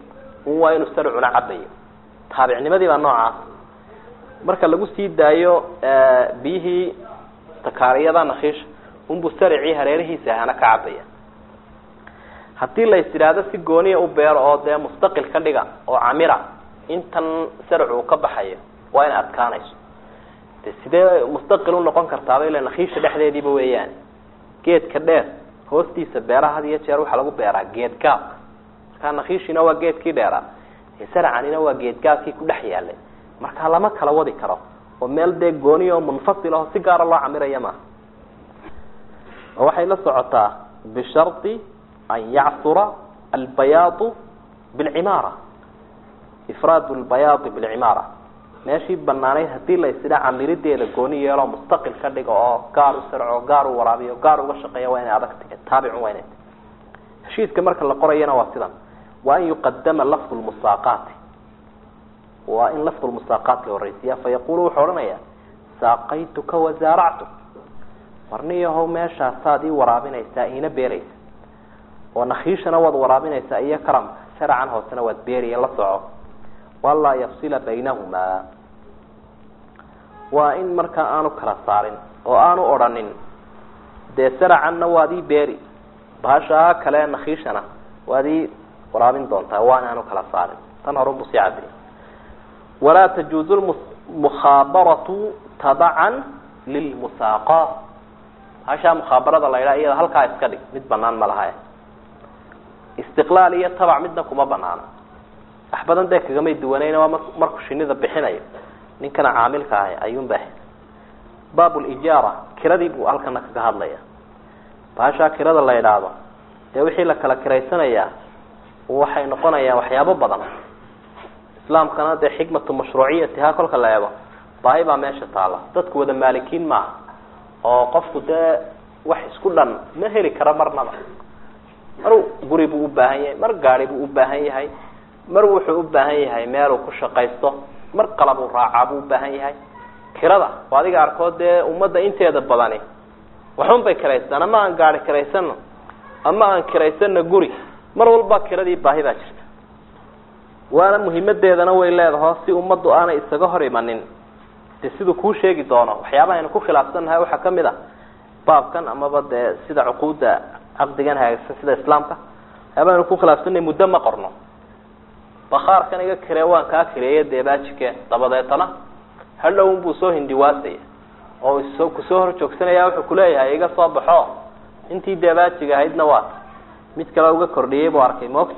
un waa inuu sarcuna cabayo taabicnimadii baa noocaas marka lagu sii daayo biyihii takaariyada nakiisha unbuu saricii hareerihiisa ahana ka cabaya haddii la is idhaahdo si gooniya u beero oo dee mustaqil ka dhiga oo camira intan sarcu uu ka baxayo waa inay adkaanayso de sidee mustaqil unoqon kartaaba ila nakiisha dhexdeediiba weeyaan geedka dheer hoostiisa beeraha had iyo jeer waxaa lagu beeraa geed gaabka markaa nakiishina waa geedkii dheeraa sarcanina waa geedgaabkii ku dhex yaalay marka lama kala wadi karo oo meel dee gooniya oo munfasil aho si gaara loo camiraya maaha oo waxay la socotaa bishardi an yacsura albayaadu bilcimaara ifraadu lbayaadi bilcimaara meeshii banaanayd hadii la isdha camirideeda gooni yeeloo mustaqil ka dhigo oo gaar u sarco gaar u waraabiyo gaar uga shaqeeya waa inay adag tahay taabicun waa inay tahay heshiiska marka la qorayana waa sidan waa an yuqadama lafdu lmusaaqaati waa in lafdu lmusaaqaat la horeysiya fayaqulu wuxuu odhanaya saaqaytuka wasaaractu warniyahow meeshaasaad ii waraabinaysaa iina beeraysa oo nakiishana waad waraabinaysaa iyo karamka saracan hoosena waad beeriya la soco walaa yafsila baynahumaa waa in markaa aanu kala saarin oo aanu odhanin dee saracanna waad ii beeri bahashaa kale nakiishana waad ii waraabin doontaa waana aanu kala saarin tan horunbu sii cadiy walaa tajuuzu mukhabaratu tabacan lilmusaaqaat bahashaa mukhabarada la ydhaha iyada halkaa iska dhig mid banaan ma laha istiqlaal iyo tabac midna kuma banaano wax badan dee kagamay duwanayn waa markuu shinida bixinayo ninkana caamilka ahay ayuunba baab lijaara kiradii buu halkana kaga hadlaya bahashaa kirada la idhaahdo dee wixii la kala kiraysanayaa waxay noqonayaan waxyaabo badan islaamkana dee xikmatu mashruuciyatiha kolka la eego baahi baa meesha taala dadku wada maalikiin maaha oo qofku dee wax isku dhan ma heli karo marnaba mar guri buu u baahan yahay mar gaari buu u baahan yahay mar wuxuu u baahan yahay meeluu ku shaqaysto mar qalabuu raacaa buu u baahan yahay kirada oo adiga arkood dee ummadda inteeda badani waxun bay kiraystaan ama aan gaari kiraysano ama aan kiraysano guri mar walba kiradii baahi baa jirta waana muhimadeedana way leedaho si ummaddu aanay isaga hor imanin de siduu kuu sheegi doono waxyaabaha aynu ku khilaafsannahay waxaa kamid a baabkan amaba dee sida cuquudda caqdigan hagaagsan sida islaamka waxyaaba aynu ku khilaafsannahay muddo ma qorno bakaarkan iga kiree waan kaa kireeye deebaajike dabadeetana hadhow unbuu soo hindiwaasaya oo so kusoo hor joogsanaya wuxuu kuleeyahay iga soo baxo intii deebaajiga ahaydna waa mid kale uga kordhiyey buu arkay moogta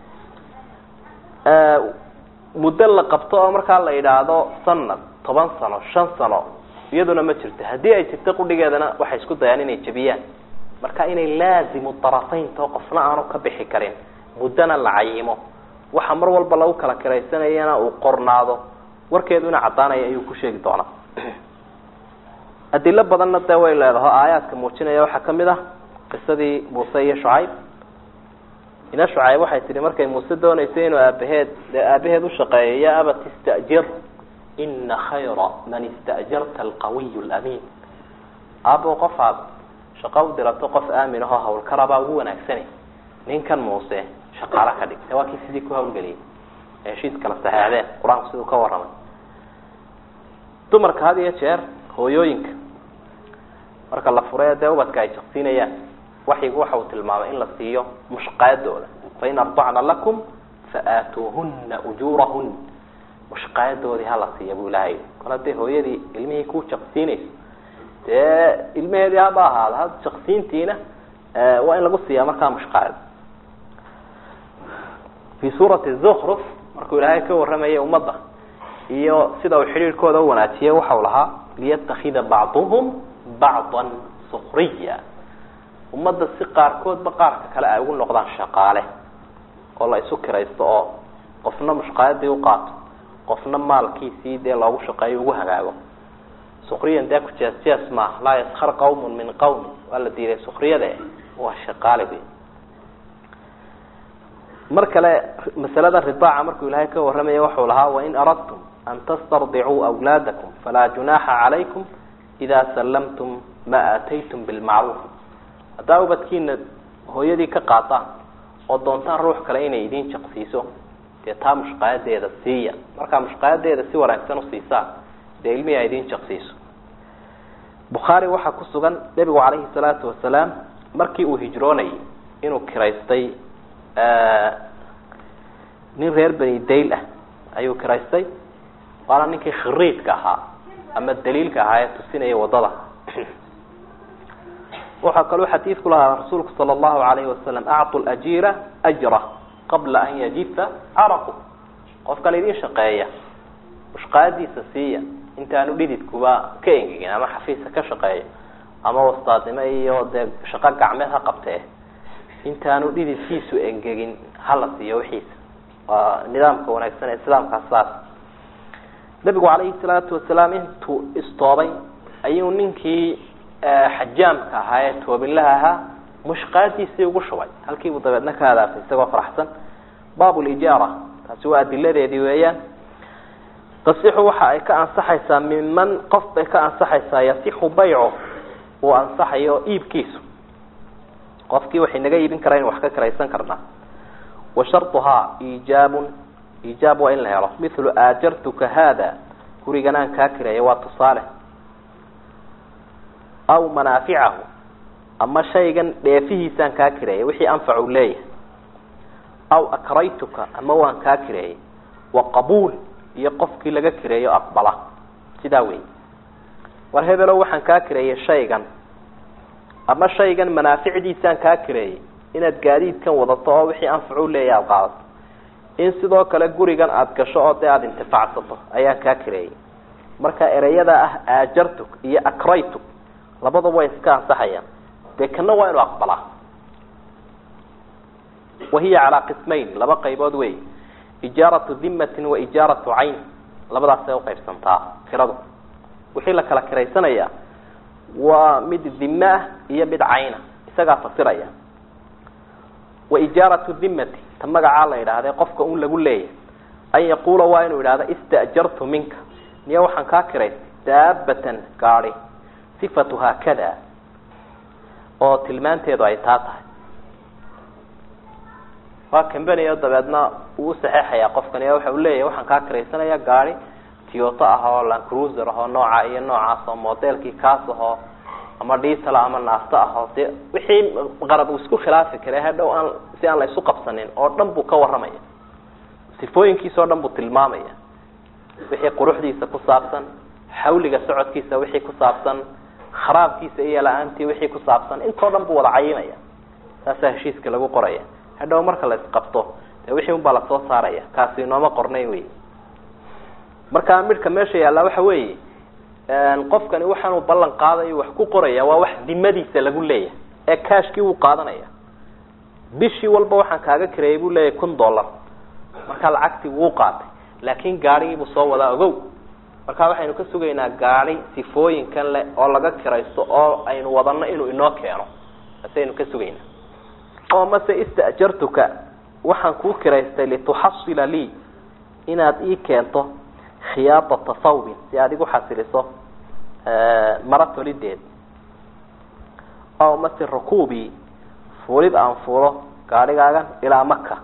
muddo la qabto oo markaa la yidhaahdo sanad toban sano shan sano iyaduna ma jirto haddii ay jirto qudhigeedana waxay isku dayaan inay jebiyaan marka inay laazimu darafaynto qofna aanu ka bixi karin muddona la cayimo waxa mar walba lagu kala kiraysanayana uu qornaado warkeeduna caddaanaya ayuu ku sheegi doonaa adilo badanna dee way leedaho aayaadka muujinaya waxaa kamid ah qisadii muuse iyo shucayb ina shucayb waxay tihi markay muuse dooneysay inuu aabaheed dee aabaheed ushaqeeyo ya abat istajir ina khayra man istajarta alqawiy lamiin aabo qof aad shaqo u dirato qof aamin ahoo hawlkarabaa ugu wanaagsani ninkan muuse shaqaalo ka dhig waa kii sidii ku hawlgeliyay ee heshiis kala saxeexdeen qur-aanku siduu ka warramay dumarka had iyo jeer hooyooyinka marka la fure dee ubadka ay jaqsiinayaan waxyigu waxa uu tilmaamay in la siiyo mushqaayadooda fain ardacna lakum faaatuuhuna ujuurahun mushqaayadoodii hala siiya buu ilahay kol hadday hooyadii ilmihii ku jaqsiinayso dee ilmaheedii haba ahaada ha jaqsiintiina waa in lagu siiyaa markaa mushqaayad fi suurati zukruf markuu ilaahay ka warramayay ummadda iyo sida uu xidhiirhkooda u wanaajiyay waxau lahaa liyatakida bacduhum bacdan sukriya ummadda si qaarkoodba qaarka kale ay ugu noqdaan shaqaale oo la isu kiraysto oo qofna mushqaayadii u qaato qofna maalkiisii dee loogu shaqeeyo ugu hagaago sukriyan dee kujees jees maaha laa yaskar qawmun min qawmin waa la diiday sukriyada waa shaqaale wey mar kale masalada ridaaca markuu ilaahay ka warramaya waxau lahaa wain aradtum an tastardicuu awlaadakum falaa junaaxa calaykum ida sallamtum ma aataytum bilmacruuf haddaa ubadkiina hooyadii ka qaataan oo doontaan ruux kale inay idin jaqsiiso dee taa mushqaayadeeda siiya markaa mushqaayadeeda si wanaagsan usiisaa dee ilmihii ay idin jaqsiiso bukhaari waxaa ku sugan nebigu calayhi salaatu wasalaam markii uu hijroonayay inuu kiraystay nin reer beni dayl ah ayuu kiraystay waana ninkii khiriidka ahaa ama daliilka ahaa ee tusinaya wadada waxaa kaloo xadiidku lahaa rasuulku sala allahu alayhi wasalam actu lajiira ajra qabla an yajifa caraqu qofkan idin shaqeeya mushqaadiisa siiya intaanu dhididkuba ka engegin ama xafiiska ka shaqeeyo ama wastaadnimo iyo dee shaqo gacmeed ha qabtee intaanu dhididkiisu engegin hala siiyo wixiisa waa nidaamka wanaagsan ee islaamkaas saas nabigu calayhi salaatu wasalaam intuu istoobay ayuu ninkii xajaamka ahaa ee toobinlaha ahaa mushqaadiisii ugu shubay halkiibuu dabeedna ka hadaafay isagoo faraxsan baab lijaara taasi waa adiladeedii weeyaan tasixu waxa ay ka ansaxaysaa miman qof bay ka ansaxaysaa yasixu bayco uu ansaxayo iibkiisu qofkii waxay naga iibin karaa inu wax ka kiraysan karnaa wa sharduhaa iijaabun iijaab waa in la helo mithlu aajartuka haada gurigan aan kaa kireeya waa tusaale aw manaaficahu ama shaygan dheefihiisaan kaa kireeyay wixii anfacu leeyahay aw akraytuka ama waan kaa kireeyay wa qabuul iyo qofkii laga kireeyo aqbala sidaa wey war hebelo waxaan kaa kireeyay shaygan ama shaygan manaaficdiisaan kaa kireeyay inaad gaadiidkan wadato oo wixii anfacu leeyahay aada qaadato in sidoo kale gurigan aada gasho oo dee aada intifacsato ayaan kaa kireeyay marka ereyada ah aajartuk iyo akraytuk labadaba way iska ansaxayaan dee kana waa inuu aqbalaa wahiya calaa qismayn laba qaybood wey ijaaratu dimatin wa ijaaratu cayn labadaasay uqaybsantaa kiradu wixii la kala kiraysanayaa waa mid dime ah iyo mid cayna isagaa fasiraya wa ijaaratu dimati ta magacaa la yidhaahde qofka un lagu leeyahay an yaquula waa inuu yidhahda istajartu minka niyo waxaan kaa kiraystay daabatan gaadi sifatuhaa kada oo tilmaanteedu ay taa tahay waa cambany o dabeedna uu usaxeexayaa qofkani waxa uu leeyahay waxaan kaa kiraysanaya gaadi tioto ah oo lancruiser ahoo nooca iyo noocaas oo modelkii kaas ahoo ama diesel ama naasto ahoo de wixii qarab uu isku khilaafi kara hadhow aan si aan la isu qabsanin oo dhan buu ka warramaya sifooyinkiisa o dhan buu tilmaamaya wixii quruxdiisa ku saabsan xawliga socodkiisa wixii ku saabsan kharaabkiisa iyo la-aantii wixii ku saabsan intoo dhan buu wada cayinaya saasaa heshiiska lagu qoraya hadhow marka la isqabto dee wixii un baa lasoo saaraya kaasi inooma qornay wey marka midhka meesha yaallaa waxa weeye qofkani waxaanuu ballan qaadayo wax ku qoraya waa wax dimadiisa lagu leeyahay ee cashkii wuu qaadanaya bishii walba waxaan kaaga kireeyay buu leeyahay kun dollar markaa lacagtii wuu qaatay laakin gaadhigiibuu soo wadaa ogow marka waxaynu ka sugaynaa gaadi sifooyinkan leh oo laga kiraysto oo aynu wadano inuu inoo keeno asaynu ka sugaynaa oo mase istajartuka waxaan kuu kiraystay lituxasila lii inaad ii keento khiyaadata thawbin si aad igu xasiliso mara tolideed oo mase rakuubi fuulid aan fuulo gaadhigaagan ilaa maka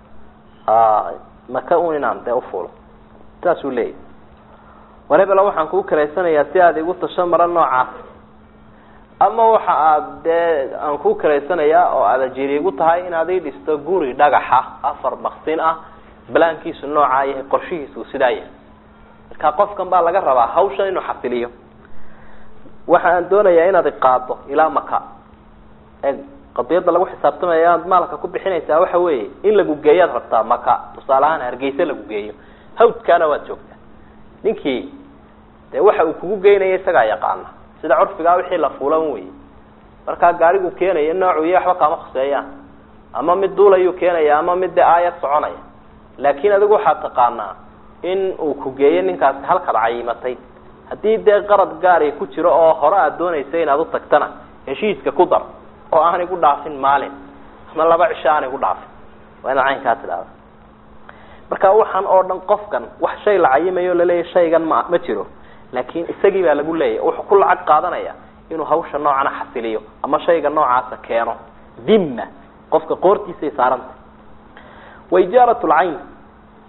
maka un inaan dee ufuulo saasuu leeyahy war hebelo waxaan kuu kiraysanayaa si aad igu tasho maro noocaas ama waxa aad dee aan kuu kiraysanayaa oo aad ajiri igu tahay inaad ii dhisto guri dhagaxa afar maksin ah balaankiisu noocaa yahay qorshihiisu sidaa yahay marka qofkan baa laga rabaa hawshan inuu xasiliyo waxa aan doonayaa inaad iqaado ilaa maka e qadiyadda lagu xisaabtamaya aad maalka ku bixinaysaa waxa weeye in lagu geeyaad rabtaa maka tusaale ahaan hargeysa lagu geeyo hawdkaana waad joogtaa ninkii dee waxa uu kugu geynaya isagaa yaqaana sida curfigaa wixii la fuulan wey markaa gaarigu keenaya noocu iyo waxba kaama khuseeyaan ama mid duulayuu keenaya ama mid dee aayad soconaya laakin adigu waxaad taqaanaa in uu ku geeyo ninkaasi halkaad cayimatay haddii dee qarad gaari ku jiro oo hore aad doonaysa inaad u tagtana heshiiska ku dar oo aan igu dhaafin maalin ama laba cisho aan igu dhaafin waa inaad caynkaa tidhahda marka waxaan oo dhan qofkan wax shay la cayimayo laleeyahy shaygan ma ma jiro laakin isagii baa lagu leeyahy wuxuu ku lacag qaadanaya inuu hawsha noocana xasiliyo ama shayga noocaasa keeno dhimma qofka qoortiisay saarantay wa ijaarat lcayn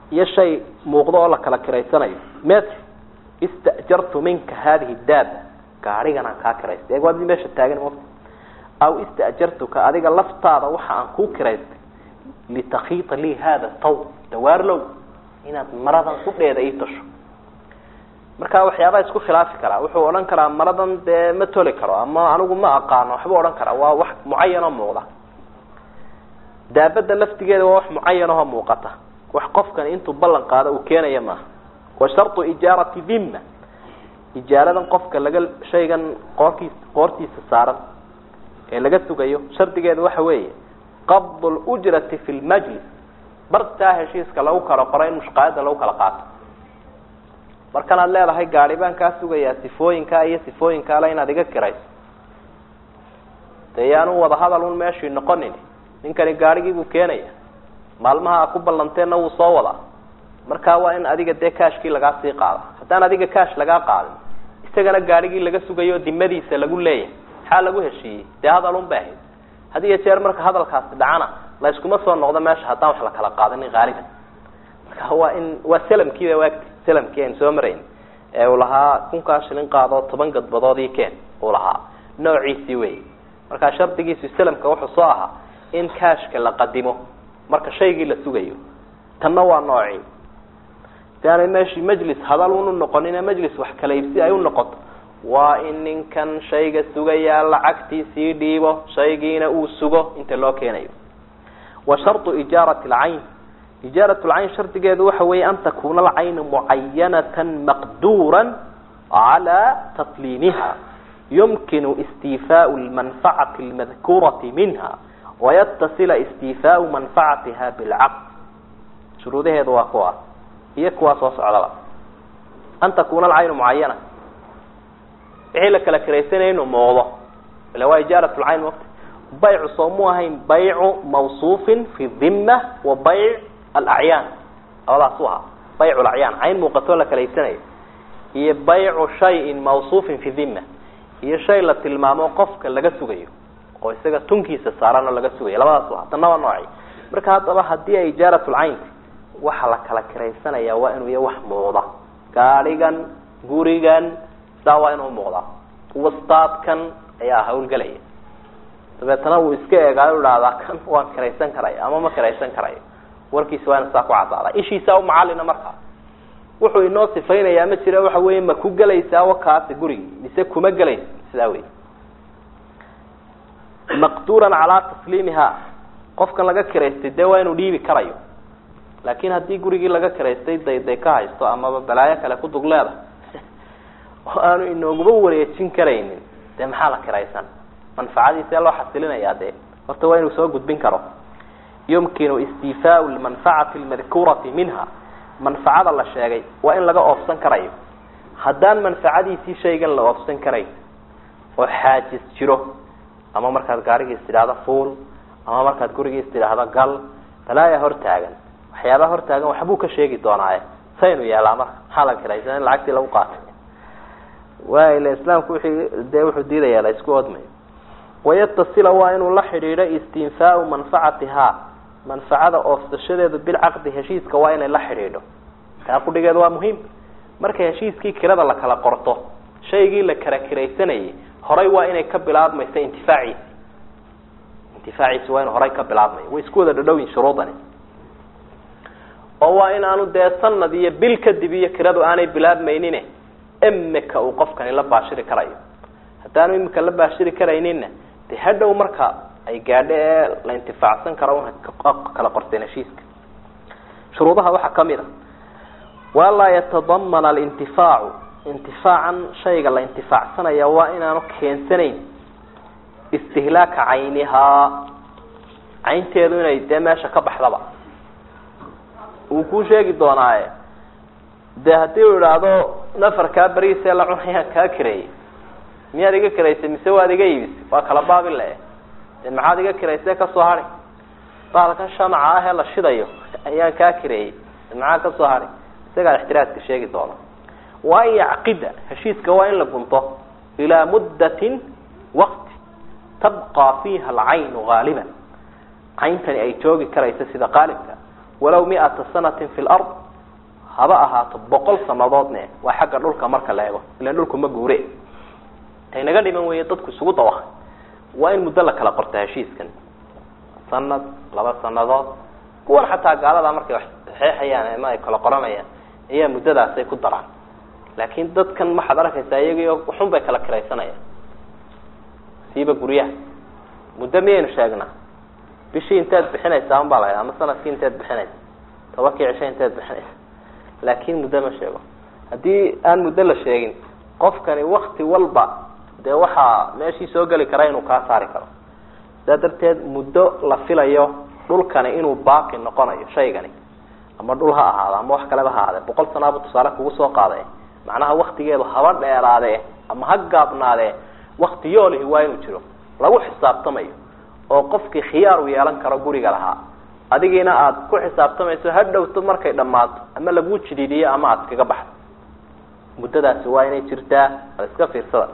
iyo shay muuqdo oo la kala kiraysanayo metr istajartu minka hadihi daaba gaarigan aan kaa kiraystay eeg waad meesha taagan mota aw istajartuka adiga laftaada waxa aan kuu kiraystay litakhiita lii hada taw dawaarlow inaad maradan kudheeda ii tasho marka waxyaabaha isku khilaafi karaa wuxuu odhan karaa maradan dee ma toli karo ama anigu ma aqaano waxbuu odhan karaa waa wax mucayan oo muuqda daabada laftigeeda waa wax mucayan oo muuqata wax qofkani intuu ballan qaado uu keenaya maaha wa shartu ijaarati dhimma ijaaradan qofka laga shaygan qoorkiis qoortiisa saaran ee laga sugayo shardigeedu waxa weeye qabd lujrati fi lmajlis bartaa heshiiska lagu kala qoro in mushqaayada lagu kala qaato markan aad leedahay gaari baan kaa sugayaa sifooyinkaa iyo sifooyinkaale inaad iga kirayso dee yaanu wada hadal un meeshii noqonin ninkani gaarigii buu keenaya maalmaha a ku ballanteenna wuu soo wadaa markaa waa in adiga dee kaashkii lagaa sii qaada haddaan adiga kaash lagaa qaadin isagana gaarigii laga sugayo dimadiisa lagu leeyahay maxaa lagu heshiiyey dee hadal un bay ahayd had iyo jeer marka hadalkaasi dhacana la yskuma soo noqdo meesha haddaan wax la kala qaadanin haaliban marka waa in waa salamkiiba waagti salamkii aynu soo marayn ee uu lahaa kunkaa shilin qaadoo toban gadbadoodii keen uu lahaa noociisii wey markaa shardigiisu salamka wuxuu soo ahaa in kaashka la qadimo marka shaygii la sugayo tanna waa noocii si aanay meeshii majlis hadal unu noqonine majlis wax kala iibsi ay u noqoto waa in ninkan shayga sugayaa lacagtiisii dhiibo shaygiina uu sugo inta loo keenayo wa sharطu ijaarati اlcayn ijaarat lcayn shardigeedu waxa weeye an takuna alcaynu mucayanata maqdura calى tasliimiha yumkinu istiifaau lmanfacati اlmadkurati minha wayatasila istiifaau manfacatiha bilcaqd shuruudaheedu waa kuwa iyo kuwaa soo socdaba an takuna alcaynu mucayana wixii la kala kiraysanaya inuu muuqdo ila waa ijaarat lcayn waqti baycu soo mu ahayn baycu mawsuufin fi dhima wa bayc alacyaan labadaas u ahaa baycu lacyaan cayn muuqatoo la kala iibsanayo iyo baycu shayin mawsuufin fi dhima iyo shay la tilmaamo qofka laga sugayo oo isaga tunkiisa saaran oo laga sugayo labadaas u ahaa tanna waa nooci marka haddaba haddii ay ijaarat lcaynti waxa la kala kiraysanaya waa inuu ya wax muuqda gaadhigan gurigan saa waa inuu muuqdaa wastaadkan ayaa hawlgelaya dabeetana uu iska eegaayo ihahdaa kan waan kiraysan karaya ama ma kiraysan karayo warkiisa waa ina saa ku cadaadaa ishiisaa umacalina markaa wuxuu inoo sifaynayaa ma jira waxa weeye ma ku gelaysaa wakaasi gurigi mise kuma gelaysa sidaa wey maqduuran calaa tasliimiha qofkan laga kiraystay dee waa inuu dhiibi karayo laakin haddii gurigii laga kiraystay dayday ka haysto amaba balaayo kale ku dugleeda oo aanu inooguba wareejin karaynin dee maxaa la kiraysan manfacadiisee loo xasilinayaa dee horta waa inuu soo gudbin karo yumkinu istiifaau lmanfacati lmadkurati minha manfacada la sheegay waa in laga oofsan karayo haddaan manfacadiisii shaygan la oofsan karayn oo xaajis jiro ama markaad gaarigiis tidhaahdo fuul ama markaad gurigiis tidhaahdo gal balaayaa hortaagan waxyaabaha hortaagan waxbuu ka sheegi doonaaye saynu yeelaa marka maxaa la kiraysan in lacagtii lagu qaatay waayla islaamku wixii dee wuxuu diidayaa la isku odmayo wayatasila waa inuu la xidhiidho istinfaau manfacatihaa manfacada oofsashadeedu bilcaqdi heshiiska waa inay la xidhiidho taa qudhigeedu waa muhiim marka heshiiskii kirada la kala qorto shaygii la kala kiraysanayay horay waa inay ka bilaabmaysa intifaaciisi intifaaciisi waa inu horay ka bilaabmayo way isku wada dhadhowyin shuruudani oo waa in aanu dee sanad iyo bil kadib iyo kiradu aanay bilaabmaynine imika uu qofkani la baashiri karayo haddaanu imika la baashiri karayninna de hadhow marka ay gaadho ee la intifaacsan karo una kala qorteen heshiiska shuruudaha waxaa kamid a walaa yatadamana alintifaacu intifaacan shayga la intifaacsanaya waa inaanu keensanayn istihlaaka caynihaa caynteedu inay dee meesha ka baxdaba wuu kuu sheegi doonaaye de haddii uu idhaahdo nafarkaa beriisee la cunayaan kaa kireeyey miyaad iga kiraysay mise waad iga iibisay waa kala baabi le de maxaad iga kiraysee kasoo hari baalkan shamaca ah ee la shidayo ayaan kaa kireeyey maxaa kasoo hari isagaa ixtiraaska sheegi doona waa in yacqida heshiiska waa in la gunto ilaa muddatin wakti tabqaa fiiha alcaynu gaaliban cayntani ay joogi karayso sida qaalibka walaw miata sanatin fi lard haba ahaato boqol sanadoodne waa xagga dhulka marka la ego ilan dhulku ma guure taynaga dhiman weeye dadku isugu dawaha waa in muddo la kala qorta heshiiskan sanad laba sanadood kuwan xataa gaalada markay wax saxeexayaan ama ay kala qoranayaan ayaa muddadaasay ku daraan laakiin dadkan waxaad arkaysaa iyagio waxun bay kala kiraysanayaan siiba guryaha muddo miyaynu sheegnaa bishii inteed bixinaysaa un baa la ama sanadkii inteed bixinaysa tobankii cisho inteed bixinaysa laakin muddo ma sheego haddii aan muddo la sheegin qofkani wakti walba dee waxaa meeshii soo geli kara inuu kaa saari karo sidaa darteed muddo la filayo dhulkani inuu baaqi noqonayo shaygani ama dhul ha ahaado ama wax kaleba ha ahaadee boqol sanaabu tusaale kugu soo qaade macnaha waktigeedu haba dheeraadee ama ha gaabnaadee wakti yoolihi waa inuu jiro lagu xisaabtamayo oo qofkii khiyaar uu yeelan karo guriga lahaa adigiina aada ku xisaabtamayso ha dhowto markay dhammaato ama laguu jidiidiyo ama aada kaga baxdo muddadaasi waa inay jirtaa ad iska fiirsada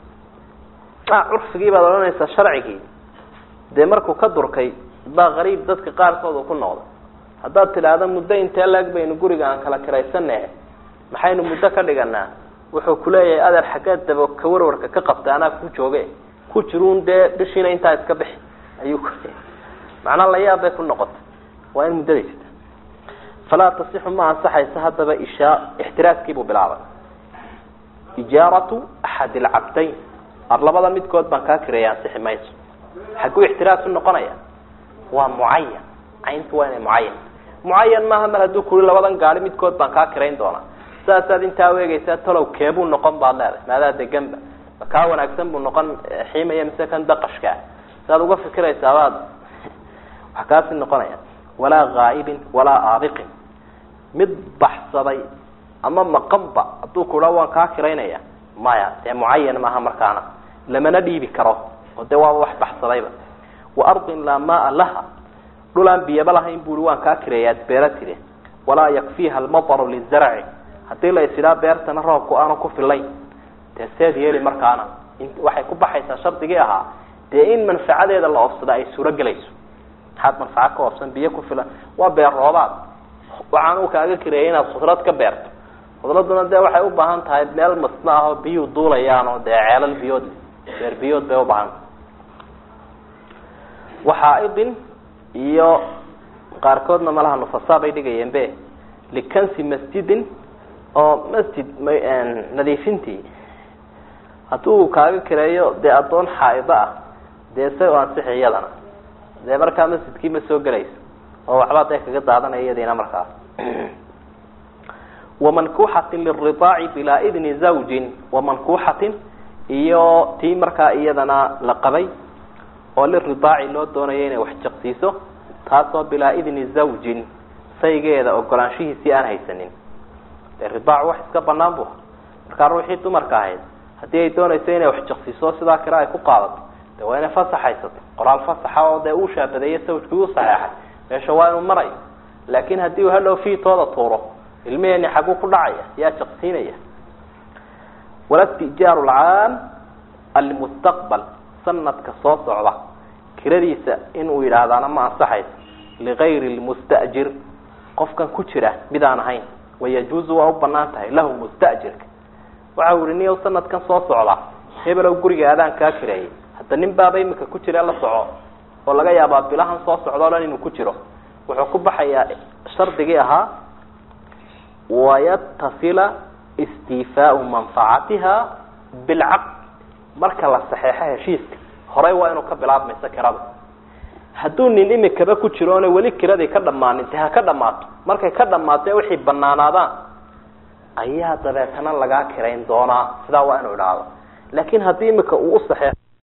curfigii baad odhanaysaa sharcigii dee markuu ka durkay baa qariib dadka qaarkood uu ku noqday haddaad tidhaahdo muddo intee laeg baynu guriga aan kala kiraysanahe maxaynu muddo ka dhiganaa wuxuu kuleeyahay adeer xaggeed daba ka warwarka ka qabta anaa ku jooge ku jiruun dee bishiina intaa iska bixi ayuu ku macnaa layaab bay ku noqotay waa in muddada jirta falaa tasixu ma ansaxaysa haddaba ishaa ixtiraaskiibuu bilaabay ijaaratu axad ilcabdayn ar labada midkood baan kaa kireeya ansixi mayso xagguu ixtiraas u noqonaya waa mucayan cayntu waa inay mucayan mucayan maaha mar hadduu kuri labadan gaari midkood baan kaa kirayn doonaa saasaad intaa uegeysaa talow keebuu noqon baad leedahay maadaa deganba ma kaa wanaagsan buu noqon xiimaya mise kan daqashkaa saaad uga fikiraysaa baad wax kaasi noqonaya walaa ghaa'ibin walaa aabiqin mid baxsaday ama maqanba hadduu kudha waan kaa kiraynaya maya dee mucayan maaha markaana lamana dhiibi karo oo dee waaba wax baxsadayba wa ardin laa maaa laha dhul aan biyaba lahayn bui waan kaa kireeyaad beera tide walaa yakfiiha almataru lizarci haddii la isidhaa beertana roobku aanu ku filayn dee seed yeeli markaana waxay ku baxaysaa shardigii ahaa dee in manfacadeeda la oofsada ay suuro gelayso maxaad manfaco ka oofsan biyo ku filan waa beer roobaad waxaan uu kaaga kireeyay inaad khudrad ka beerto khudraduna dee waxay u baahan tahay meel masna ah oo biyuu duulayaan oo dee ceelal biyood beer biyood bay ubaahan waxaaidin iyo qaarkoodna malaha nufasaa bay dhigayeen be likansi masjidin oo masjid nadiifintii hadduu kaaga kireeyo dee addoon xaa'ido ah dee say u ansixi iyadana dee markaa masjidkii ma soo gelayso oo waxbaa dee kaga daadanaya iyadiina markaas wamankuuxatin liridaaci bilaa idni zawjin wamankuuxatin iyo tii markaa iyadana la qabay oo liridaaci loo doonayo inay wax jaqsiiso taasoo bilaa idni zawjin saygeeda ogolaanshihiisii aan haysanin dee ridaac wax iska banaan bu markaa ruuxii dumarka ahayd haddii ay doonayso inay wax jaqsiiso sidaa kale ay ku qaadato de waa inay fasax haysato qoraal fasaxa oo dee uu shaabadeeyo sawjkii u saxeexay meesha waa inuu marayo laakin haddii uu hadhow fiitooda tuuro ilmiheeni xaguu ku dhacaya yaa jaqsiinaya walastijaaru lcaam almustaqbal sanadka soo socda kiradiisa inuu yidhaahdaana ma ansaxayso ligayri lmustajir qofkan ku jira mid aan ahayn wayajuuzu waa u banaan tahay lahu mustajirka waxa u ihi niyow sanadkan soo socda hebelow guriga adaan kaa kireeyay hadda nin baaba imika ku jira la soco oo laga yaabaa bilahan soo socda o dhan inuu ku jiro wuxuu ku baxayaa shardigii ahaa wayatasila istiifaau manfacatiha bilcaqd marka la saxeexo heshiiska horey waa inuu ka bilaabmayso kirada hadduu nin imikaba ku jiro oona weli kiradii ka dhammaanin de ha ka dhammaato markay ka dhammaato wixii banaanaadaan ayaa dabeetana lagaa kirayn doonaa sidaa waa inuu idhaahdo laakin haddii imika uu usaxeexo